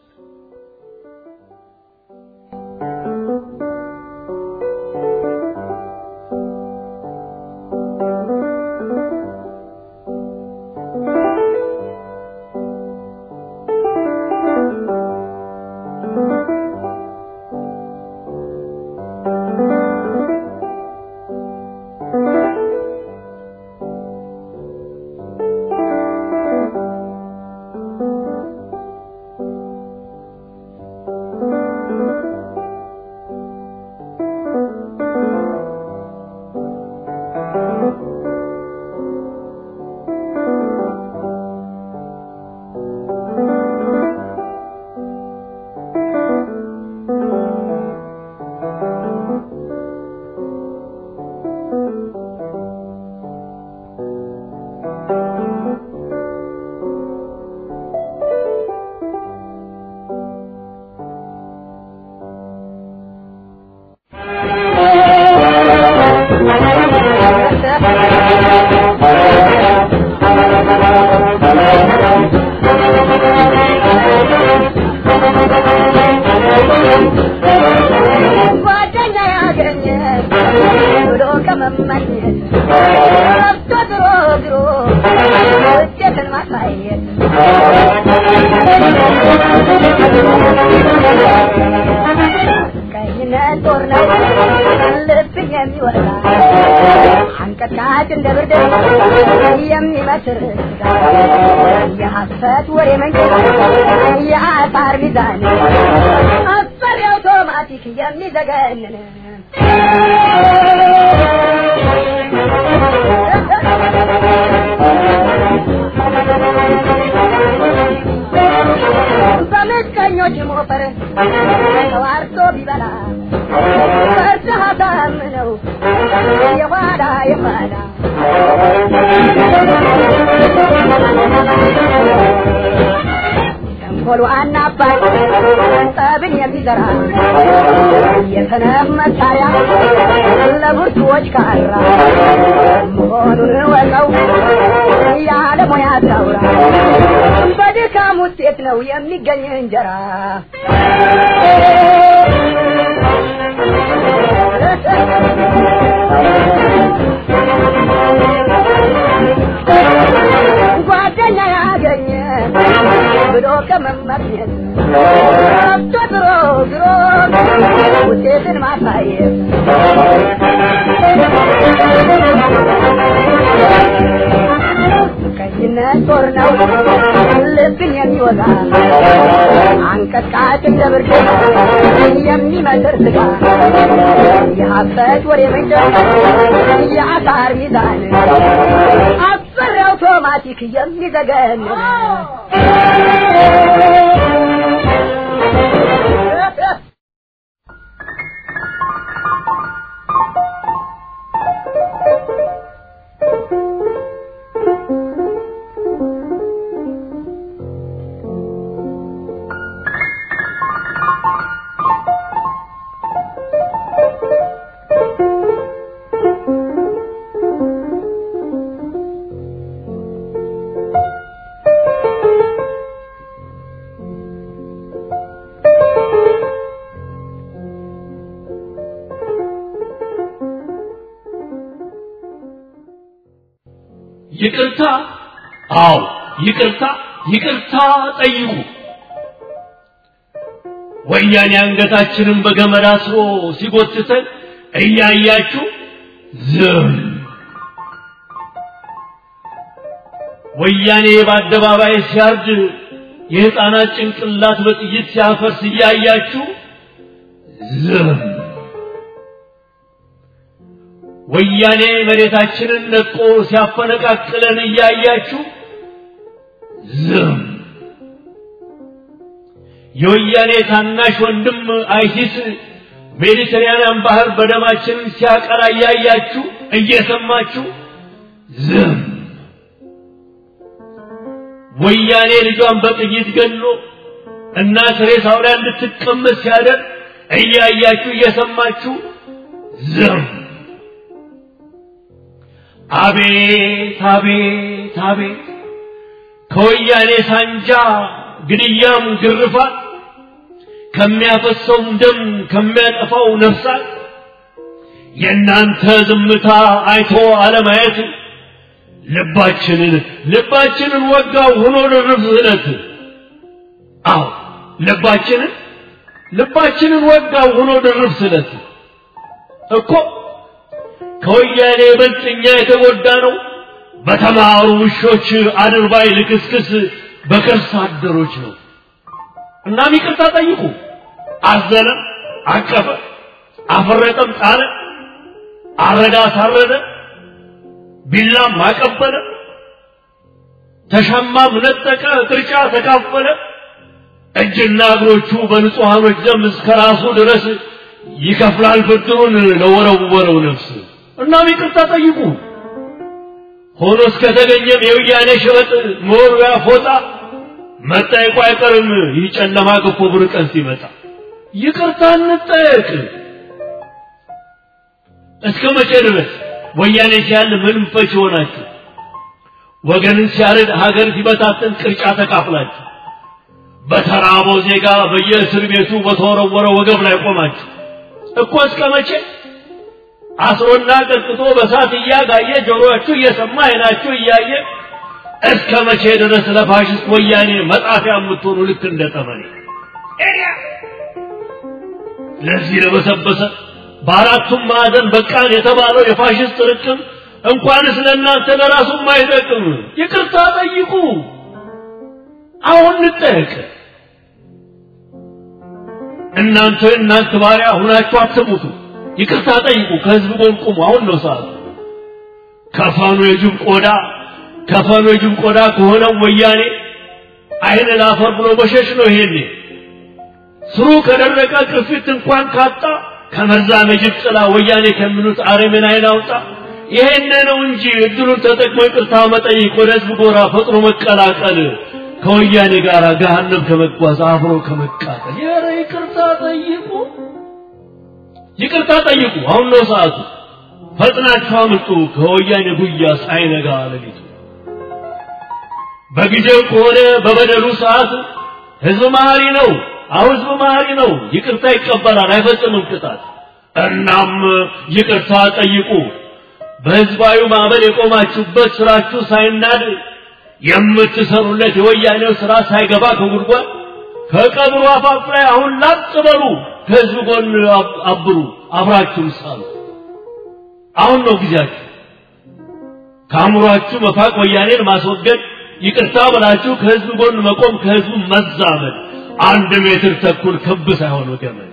የሐሰት ወሬ መንገድ የአሳር ሚዛን አስፈሪ አውቶማቲክ የሚዘገንን በምቀኞች ሞፈር ተዋርቶ ቢበላ ፈርሰህ አሳምነው የኋላ የኋላ ተንኮሉ አናባይ ጠብን የሚዘራ የሰነፍ መሳሪያ ለብርቱዎች ካራ መሆኑን ወቀው ያለ ሙያ ታውራ በድካም ውጤት ነው የሚገኝ እንጀራ ጓደኛ ያገኘ ብሎ ከመመኘት ከብቶ ድሮ ድሮ ውጤትን ማሳየት ቀይነት ጦር ነው ልብን የሚወጋ አንቀጥቃጭ እንደ ብርድ የሚመልር ስጋ የሀሰት ወሬ መንደር የአሳር ሚዛን አስፈሪ አውቶማቲክ የሚዘገን ይቅርታ፣ አዎ ይቅርታ፣ ይቅርታ ጠይቁ። ወያኔ አንገታችንን በገመድ አስሮ ሲጎትተን እያያችሁ ዝም። ወያኔ በአደባባይ ሲያርድ የሕፃናት ጭንቅላት በጥይት ሲያፈርስ እያያችሁ ዝም። ወያኔ መሬታችንን ነቆ ሲያፈነቃቅለን እያያችሁ ዝም። የወያኔ ታናሽ ወንድም አይሲስ ሜዲተራንያን ባህር በደማችን ሲያቀላ እያያችሁ እየሰማችሁ ዝም። ወያኔ ልጇን በጥይት ገሎ እናት ሬሳው ላይ እንድትቀመጥ ሲያደርግ እያያችሁ እየሰማችሁ ዝም። አቤት አቤት አቤት ከወያኔ ሳንጃ ግድያም ግርፋት ከሚያፈሰውም ደም ከሚያጠፋው ነፍሳት የእናንተ ዝምታ አይቶ አለማየት ልባችንን ልባችንን ወጋው ሆኖ ድርብ ስለት አዎ ልባችንን ልባችንን ወጋው ሆኖ ድርብ ስለት እኮ ከወያኔ ይበልጥ እኛ የተጎዳ ነው በተማሩ ውሾች አድርባይ ልክስክስ በከርስ አደሮች ነው። እናም ይቅርታ ጠይቁ። አዘነ፣ አቀፈ፣ አፈረጠም፣ ጣለ፣ አረዳ፣ አሳረደ፣ ቢላም አቀበለ፣ ተሻማም ነጠቀ፣ ቅርጫ ተካፈለ። እጅና እግሮቹ በንጹሐኖች ደም እስከ ራሱ ድረስ ይከፍላል ብድሩን ለወረወረው ነፍስ። እናም ይቅርታ ጠይቁ። ሆኖ እስከተገኘም የወያኔ ሸበጥ መወርወያ ፎጣ መጠየቁ አይቀርም። ይህ ጨለማ ገፎ ብር ቀን ሲመጣ ይቅርታ እንጠየቅ። እስከ መቼ ድረስ ወያኔ ሲያል ምንም ፈች ሆናችሁ ወገንን ሲያርድ ሀገር ሲበታተን ቅርጫ ተካፍላችሁ በተራበው ዜጋ በየእስር ቤቱ በተወረወረ ወገብ ላይ ቆማችሁ እኮ እስከ መቼ አስሮና ቀጥቅጦ በሳት እያጋየ ጆሮአችሁ እየሰማ አይናችሁ እያየ እስከ መቼ ድረስ ለፋሽስት ወያኔ መጣፊያ የምትሆኑ ልክ እንደ ጠመኔ ለዚህ ለበሰበሰ በአራቱም ማዕዘን በቃን የተባለው የፋሽስት ርቅም እንኳንስ ለእናንተ ለራሱም አይጠቅም። ይቅርታ ጠይቁ። አሁን እንጠየቅ። እናንተ እናንተ ባሪያ ሁናችሁ አትሙቱ። ይቅርታ ጠይቁ። ከህዝብ ጎን ቁሙ። አሁን ነው ሰዓቱ። ከፈኑ የጅብ ቆዳ ከፈኑ የጅብ ቆዳ ከሆነው ወያኔ አይን ላፈር ብሎ በሸሽ ነው። ይሄኔ ስሩ ከደረቀ ቅርፊት እንኳን ካጣ ከመርዛም የጅብ ጥላ ወያኔ ከሚሉት አረምን አይን አውጣ። ይሄን ነው እንጂ እድሉን ተጠቅሞ ይቅርታ መጠይቅ፣ ወደ ህዝብ ጎራ ፈጥኖ መቀላቀል፣ ከወያኔ ጋር ገሃነም ከመጓዝ አብሮ ከመቃጠል። ኧረ ይቅርታ ጠይቁ፣ ይቅርታ ጠይቁ። አሁን ነው ሰዓቱ። ፈጥናችሁ አምልጡ ከወያኔ ጉያ ሳይነጋ ሌሊቱ። በጊዜው ከሆነ በበደሉ ሰዓት ህዝብ መሀሪ ነው። አሁን ህዝብ መሀሪ ነው። ይቅርታ ይቀበላል፣ አይፈጽምም ቅጣት። እናም ይቅርታ ጠይቁ። በህዝባዊ ማዕበል የቆማችሁበት ስራችሁ ሳይናድ የምትሰሩለት የወያኔው ስራ ሳይገባ ከጉድጓድ ከቀብሩ አፋፍ ላይ አሁን ላጥ በሉ። ከህዝብ ጎን አብሩ፣ አብራችሁም ሳሉ። አሁን ነው ጊዜያችሁ። ከአእምሯችሁ መፋቅ፣ ወያኔን ማስወገድ፣ ይቅርታ ብላችሁ ከህዝብ ጎን መቆም፣ ከህዝቡ መዛመድ። አንድ ሜትር ተኩል ክብ ሳይሆን ገመድ።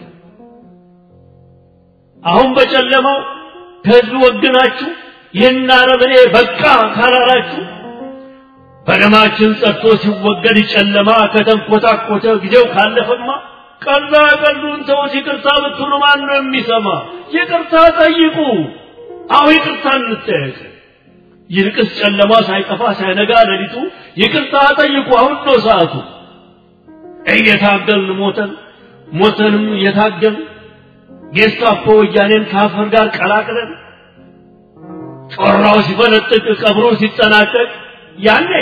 አሁን በጨለማው ከህዝብ ወግናችሁ ይህን አረመኔ በቃ ካላላችሁ በደማችን ጸድቶ ሲወገድ ጨለማ ከተንኮታኮተ ጊዜው ካለፈማ ቀላ ቀሉን ተውት። ይቅርታ ብትሉ ማን ነው የሚሰማ? ይቅርታ ጠይቁ። አሁ ይቅርታ እንጠየቅ። ይልቅስ ጨለማ ሳይጠፋ ሳይነጋ ሌሊቱ ይቅርታ ጠይቁ። አሁን ነው ሰዓቱ። እየታገልን ሞተን ሞተንም እየታገልን ጌስታፖ ወያኔን ከአፈር ጋር ቀላቅለን ጮራው ሲፈነጥቅ ቀብሩ ሲጠናቀቅ ያኔ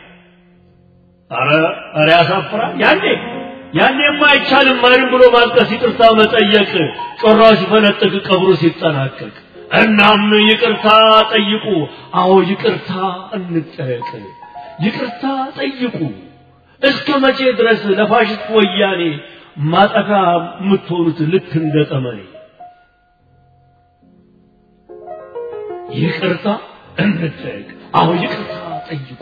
አረ አረ ያሳፍራል። ያኔ ያኔማ አይቻልም ማንም ብሎ ማልቀስ፣ ይቅርታ መጠየቅ ጮራው ሲፈነጥቅ ቀብሩ ሲጠናቀቅ እናም ይቅርታ ጠይቁ። አዎ ይቅርታ እንጠየቅ። ይቅርታ ጠይቁ። እስከ መቼ ድረስ ለፋሽስት ወያኔ ማጠፋ የምትሆኑት ልክ እንደ ጠመኔ? ይቅርታ እንጠየቅ። አዎ ይቅርታ ጠይቁ።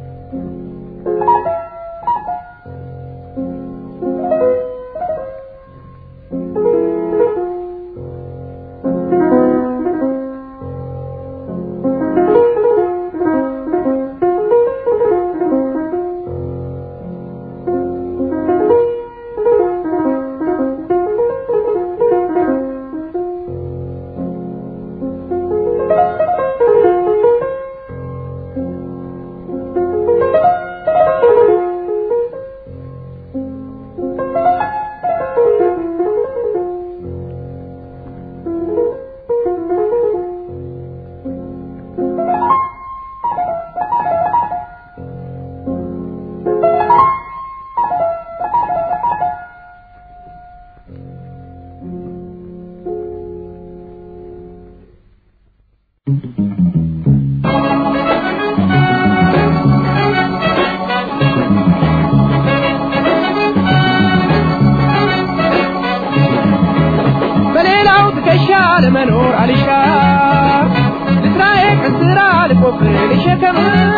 በሌላው ትከሻ ለመኖር አልሻ ልስራዬ ከስራ ልቆፍር ልሸከም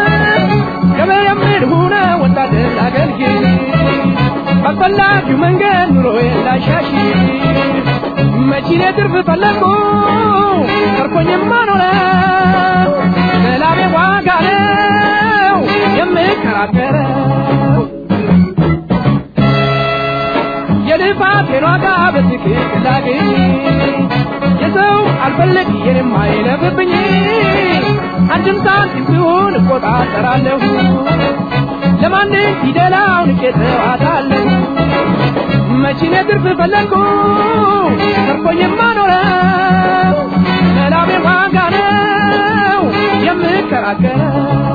ገበሬም ሆነ ወታደር አገልግል ባስፈላጊው መንገድ ኑሮዬን ላሻሽ መቺኔ ትርፍ ፈለግኩ ተርፎኝማ ኖረ ለላቤ ዋጋ ነው የምከራከረው የልፋቴን ዋጋ በትክክል ላግኝ የሰው አልፈለግ የኔም አይለፍብኝ አንድም ሳንቲም ሲሆን እቆጣጠራለሁ ለማንም ፊደላውን እቄተዋታለሁ መቺኔ ትርፍ ፈለግኩ ተርፎኝማ ኖረው ለላቤ ዋጋ ነው የምከራከረው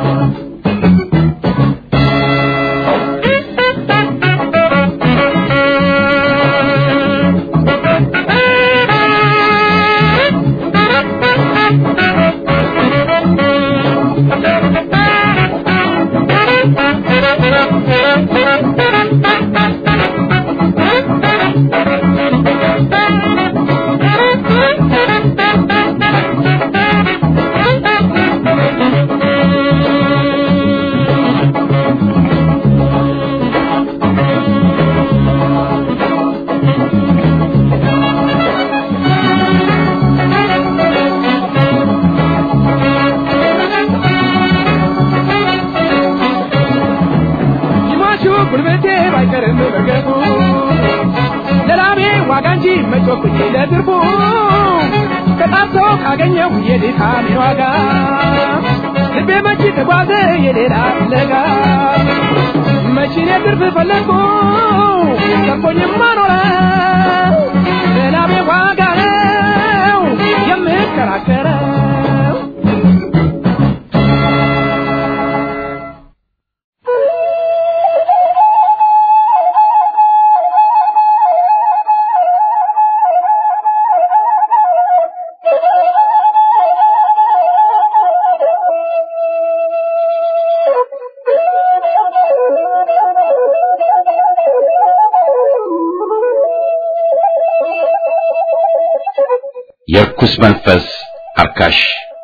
ይማቹ ጉልበቴ ባይቀርም በገቡ ለላቤ ዋጋ እንጂ መጮኩኝ ለትርፉ ከጣሶ ካገኘው የድካሜ ዋጋ ልቤ መቼ ተጓዘ የሌላ ፍለጋ መቺኔ ትርፍ ፈለግኩ ተርፎኝማ ኖረ ለላቤ ዋጋ ነው የምከራከረው የርኩስ መንፈስ አርካሽ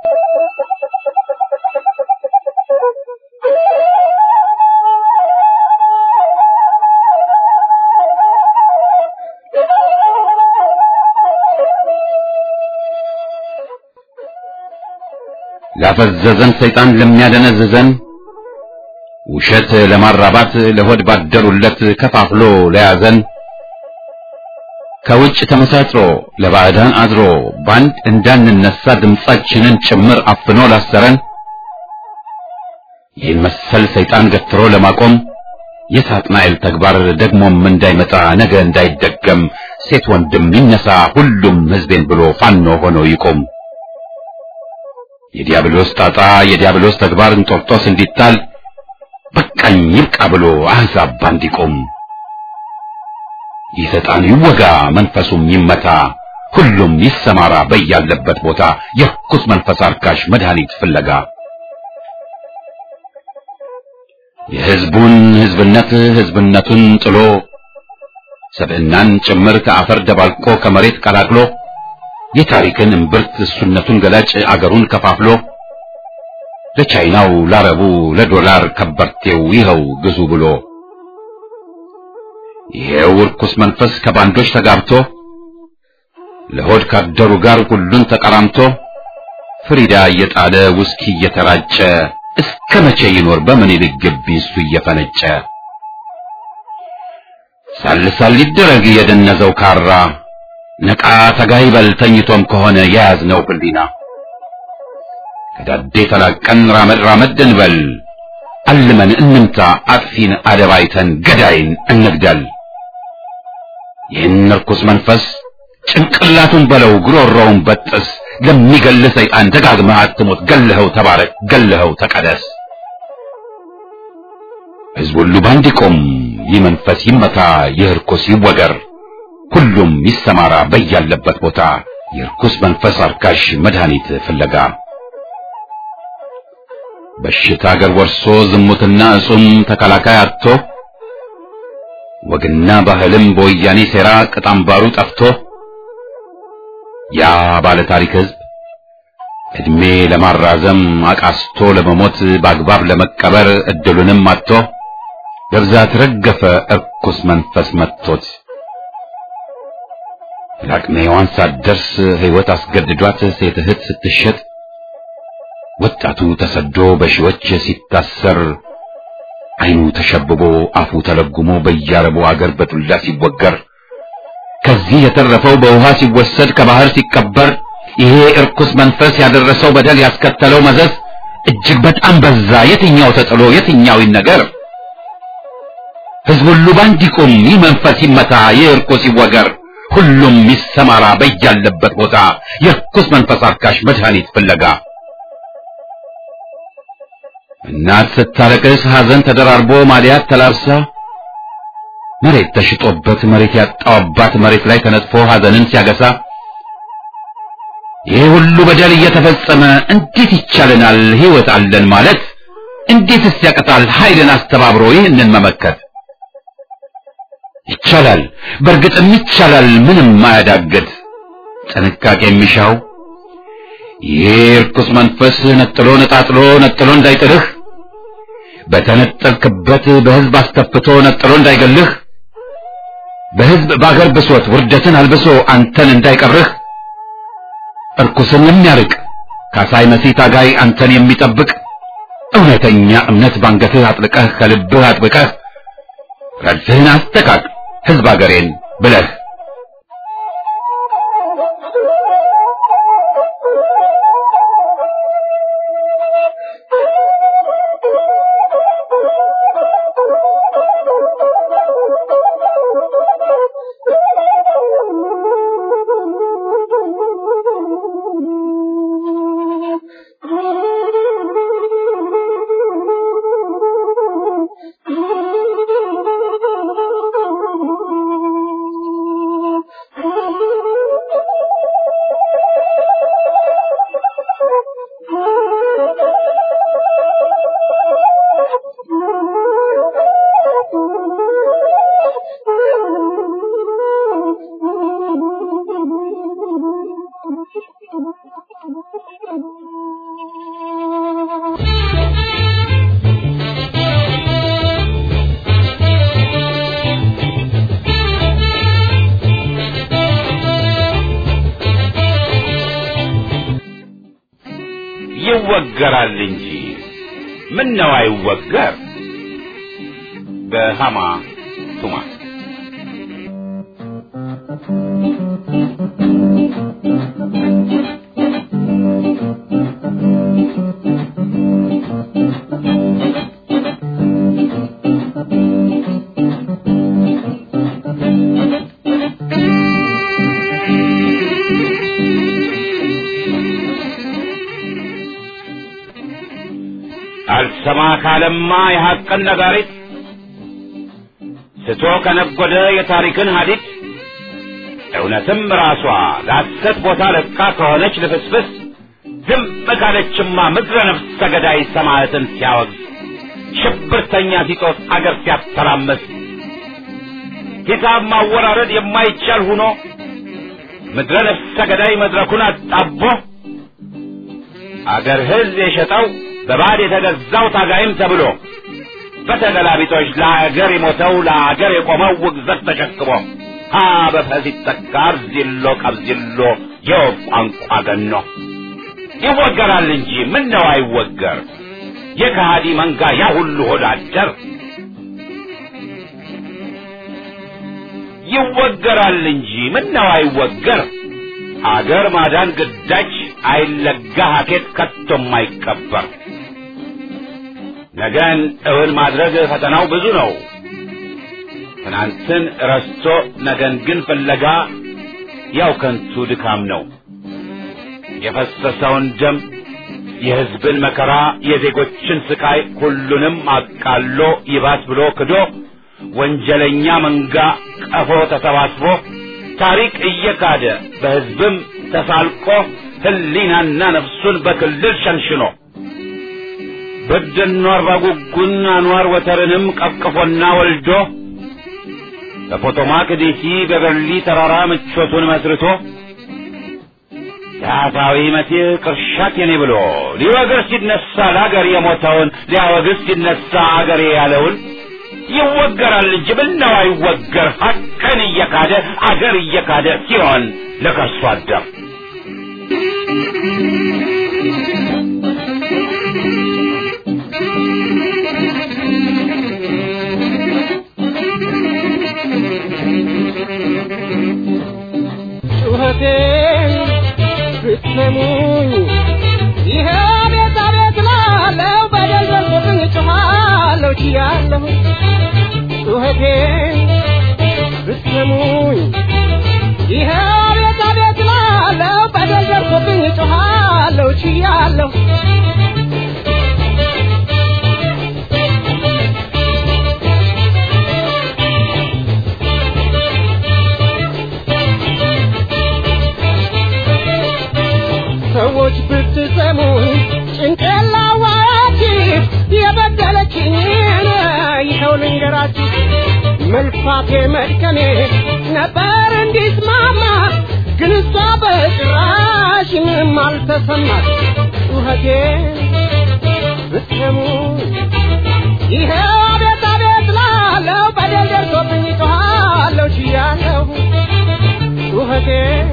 ላፈዘዘን ሰይጣን ለሚያደነዝዘን ውሸት ለማራባት ለሆድ ባደሩለት ከፋፍሎ ለያዘን ከውጭ ተመሳጥሮ ለባዕዳን አድሮ ባንድ እንዳንነሳ ድምጻችንን ጭምር አፍኖ ላሰረን ይህን መሰል ሰይጣን ገትሮ ለማቆም የሳጥናኤል ተግባር ደግሞም እንዳይመጣ ነገ እንዳይደገም ሴት ወንድም ይነሳ ሁሉም ሕዝቤን ብሎ ፋኖ ሆኖ ይቆም። የዲያብሎስ ጣጣ የዲያብሎስ ተግባር እንጦርጦስ እንዲጣል በቃኝ ይብቃ ብሎ አሕዛብ ባንድ ይቆም። ይህ ሰይጣን ይወጋ መንፈሱም ይመታ ሁሉም ይሰማራ በያለበት ቦታ የርኩስ መንፈስ አርካሽ መድኃኒት ፍለጋ የሕዝቡን ሕዝብነት ሕዝብነቱን ጥሎ ሰብዕናን ጭምር ከአፈር ደባልቆ ከመሬት ቀላቅሎ የታሪክን እምብርት እሱነቱን ገላጭ አገሩን ከፋፍሎ ለቻይናው ላረቡ ለዶላር ከበርቴው ይኸው ግዙ ብሎ ይሄው ርኩስ መንፈስ ከባንዶች ተጋብቶ ለሆድ ካደሩ ጋር ሁሉን ተቀራምቶ ፍሪዳ እየጣለ ውስኪ እየተራጨ እስከ መቼ ይኖር በምኒልክ ግቢ እሱ እየፈነጨ ሳልሳል ሊደረግ የደነዘው ካራ ነቃ ተጋይ በል ተኝቶም ከሆነ የያዝነው ህሊና ከዳዴ ተላቀን ራመድ ራመድ እንበል አልመን እንምታ አጥፊን አደባይተን ገዳይን እንግደል ይህን ርኩስ መንፈስ ጭንቅላቱን በለው ጉሮሮውን በጥስ ለሚገል ሰይጣን ደጋግመህ አትሞት ገለኸው ተባረክ ገለኸው ተቀደስ ሕዝብ ሁሉ ባንድ ይቆም ይህ መንፈስ ይመታ ይህ ርኩስ ይወገር ሁሉም ይሰማራ በያለበት ቦታ የርኩስ መንፈስ አርካሽ መድኃኒት ፍለጋ በሽታ አገር ወርሶ ዝሙትና እጹም ተከላካይ አጥቶ ወግና ባህልም በወያኔ ሴራ ቅጣምባሩ ጠፍቶ ያ ባለ ታሪክ ሕዝብ እድሜ ለማራዘም አቃስቶ ለመሞት በአግባብ ለመቀበር እድሉንም አጥቶ በብዛት ረገፈ እርኩስ መንፈስ መጥቶት ለአቅመ ሔዋን ሳትደርስ ሕይወት አስገድዷት ሴት እህት ስትሸጥ ወጣቱ ተሰዶ በሺዎች ሲታሰር ዓይኑ ተሸብቦ አፉ ተለጉሞ በያረቡ አገር በዱላ ሲወገር ከዚህ የተረፈው በውሃ ሲወሰድ ከባህር ሲቀበር ይሄ እርኩስ መንፈስ ያደረሰው በደል ያስከተለው መዘዝ እጅግ በጣም በዛ። የትኛው ተጥሎ የትኛው ይነገር? ሕዝብ ሁሉ ባንድ ይቁም፣ ይህ መንፈስ ይመታ፣ ይህ እርኩስ ይወገር፣ ሁሉም ይሰማራ በያለበት ቦታ የእርኩስ መንፈስ አርካሽ መድኃኒት ፍለጋ እናት ስታለቅስ ሐዘን ተደራርቦ ማዲያት ተላብሳ መሬት ተሽጦበት መሬት ያጣው አባት መሬት ላይ ተነጥፎ ሐዘንን ሲያገሳ ይህ ሁሉ በደል እየተፈጸመ እንዴት ይቻለናል ሕይወት አለን ማለት? እንዴትስ ያቅታል ኃይልን አስተባብሮ ይህንን መመከት? ይቻላል፣ በእርግጥም ይቻላል፣ ምንም አያዳግት። ጥንቃቄ የሚሻው ይህ ርኩስ መንፈስ ነጥሎ ነጣጥሎ ነጥሎ እንዳይጥልህ በተነጠልክበት በሕዝብ አስተፍቶ ነጥሎ እንዳይገልህ በሕዝብ በአገር ብሶት ውርደትን አልብሶ አንተን እንዳይቀርህ እርኩስን የሚያርቅ ካሳይ መሲህ ታጋይ አንተን የሚጠብቅ እውነተኛ እምነት ባንገትህ አጥልቀህ ከልብህ አጥብቀህ ረድፍህን አስተካክ ሕዝብ አገሬን ብለህ ይወገራል እንጂ ምን ነው አይወገር? በሃማ ቱማ አልሰማ ካለማ የሐቅን ነጋሪት ስቶ ከነጎደ የታሪክን ሀዲድ እውነትም ራሷ ለሐሰት ቦታ ለቃ ከሆነች ልፍስፍስ ዝም ካለችማ ምድረ ነፍስ ሰገዳይ ሰማዕትን ሲያወግዝ ሽብርተኛ ሲጦስ አገር ሲያተራመስ ሂሳብ ማወራረድ የማይቻል ሁኖ ምድረ ነፍስ ሰገዳይ መድረኩን አጣቦ አገር ሕዝብ የሸጠው በባዕድ የተገዛው ታጋይም ተብሎ በተገላቢጦች ለአገር የሞተው ለአገር የቆመው ውግዘት ተሸክሞ ሀ በፈስ ይተካ አብዚሎ ቀብዚሎ የወፍ ቋንቋ ገኖ ይወገራል እንጂ ምን ነው አይወገር የከሃዲ መንጋ ያ ሁሉ ሆዳደር ይወገራል እንጂ ምን ነው አይወገር አገር ማዳን ግዳጅ አይለጋ ሀኬት ከቶም አይቀበር ነገን እውን ማድረግ ፈተናው ብዙ ነው ትናንትን ረስቶ ነገን ግን ፍለጋ ያው ከንቱ ድካም ነው የፈሰሰውን ደም የሕዝብን መከራ የዜጎችን ስቃይ ሁሉንም አቃሎ ይባስ ብሎ ክዶ ወንጀለኛ መንጋ ቀፎ ተሰባስቦ ታሪክ እየካደ በሕዝብም ተሳልቆ ሕሊናና ነፍሱን በክልል ሸንሽኖ በደኖ አርባ ጉጉን አንዋር ወተርንም ቀቅፎና ወልዶ በፖቶማክ ዲሲ በበርሊ ተራራ ምቾቱን መስርቶ ዳታዊ መሲህ ቅርሻት የኔ ብሎ ሊወግር ሲነሳ ለአገር የሞተውን ሊያወግዝ ሲነሳ አገሬ ያለውን ይወገራል እንጂ ምነው አይወገር ሀቅን እየካደ አገር እየካደ ሲሆን ለከርሶ አደር ጩኸቴን ብትሰሙኝ ይሄ ቤት አቤት ላለው በደል ደርሶብኝ ጮኻለሁ ችያለሁ ጩኸቴን ብትሰሙኝ ይሄ ቤት አቤት ላለው በደል ደርሶብኝ ጮኻለሁ ችያለሁ ሰዎች ብትሰሙኝ ጭንቅላዋያችሁ የበደለችኝን ይኸው ልንገራችሁ መልፋቴ መድከሜ ነበር እንዲስማማ ግን እሷ በጭራሽ ምንም አልተሰማት ጩኸቴ ብትሰሙ ይኸው አቤት አቤት ላለው በደል ደርሶብኝ ጮኻለሁ ችያለሁ ጩኸቴ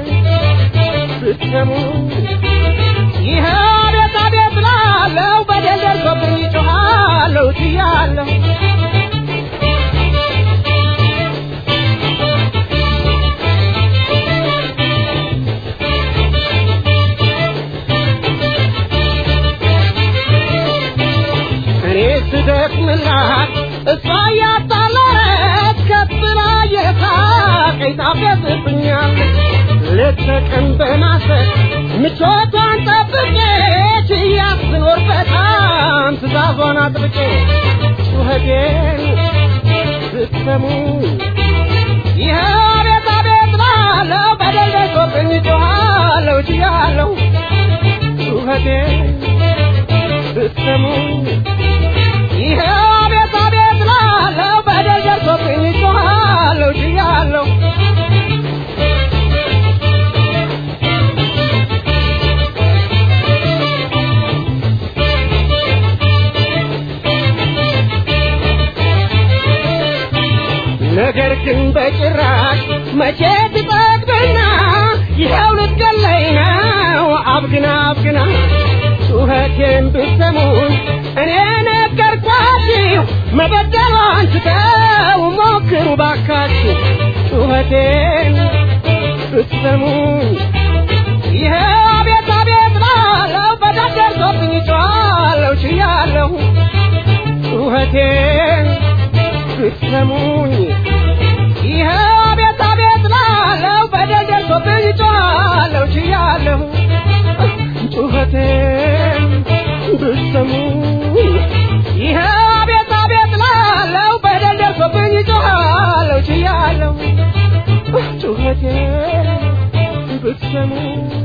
ብትሰሙ ይኸው አቤት አቤት ላለው በደል ደርሶብኝ ጮኻለሁ ችያለሁ እኔ ስደክምላት እሷ እያጣለረች ከፍ ብላ የሳቀኝ ታፌዝብኛል ሌት ተቀን በማሰብ ምቾቷን ጠብቄ ችያት ስኖር በጣም ትእዛዟን አጥብቄ ጩኸቴን ብትሰሙ ይኸው አቤት አቤት ላለው በደል ደርሶብኝ ጮኻለሁ ችያለሁ ጩኸቴን ብትሰሙ ይኸው አቤት አቤት ላለው በደል ደርሶብኝ ጮኻለሁ ችያለሁ ነገር ግን በጭራሽ መቼ ትጠግብና ይኸው ልትገለኝ ነው አብግና አብግና ጩኸቴን ብትሰሙኝ እኔ ነገርኳችሁ መበደሏን ትተው ሞክሩ ባካችሁ ጩኸቴን ብትሰሙኝ ይኸው አቤት አቤት ላለው በደል ደርሶብኝ ጮኻለሁ ችያለሁ ጩኸቴን ብትሰሙኝ ይኸው አቤት አቤት ላለው በደል ደርሶብኝ ጮኻለሁ ችያለሁ ጩኸቴን ብትሰሙኝ ይኸው አቤት አቤት ላለው በደል ደርሶብኝ ጮኻለሁ ችያለሁ ጩኸቴን ብትሰሙ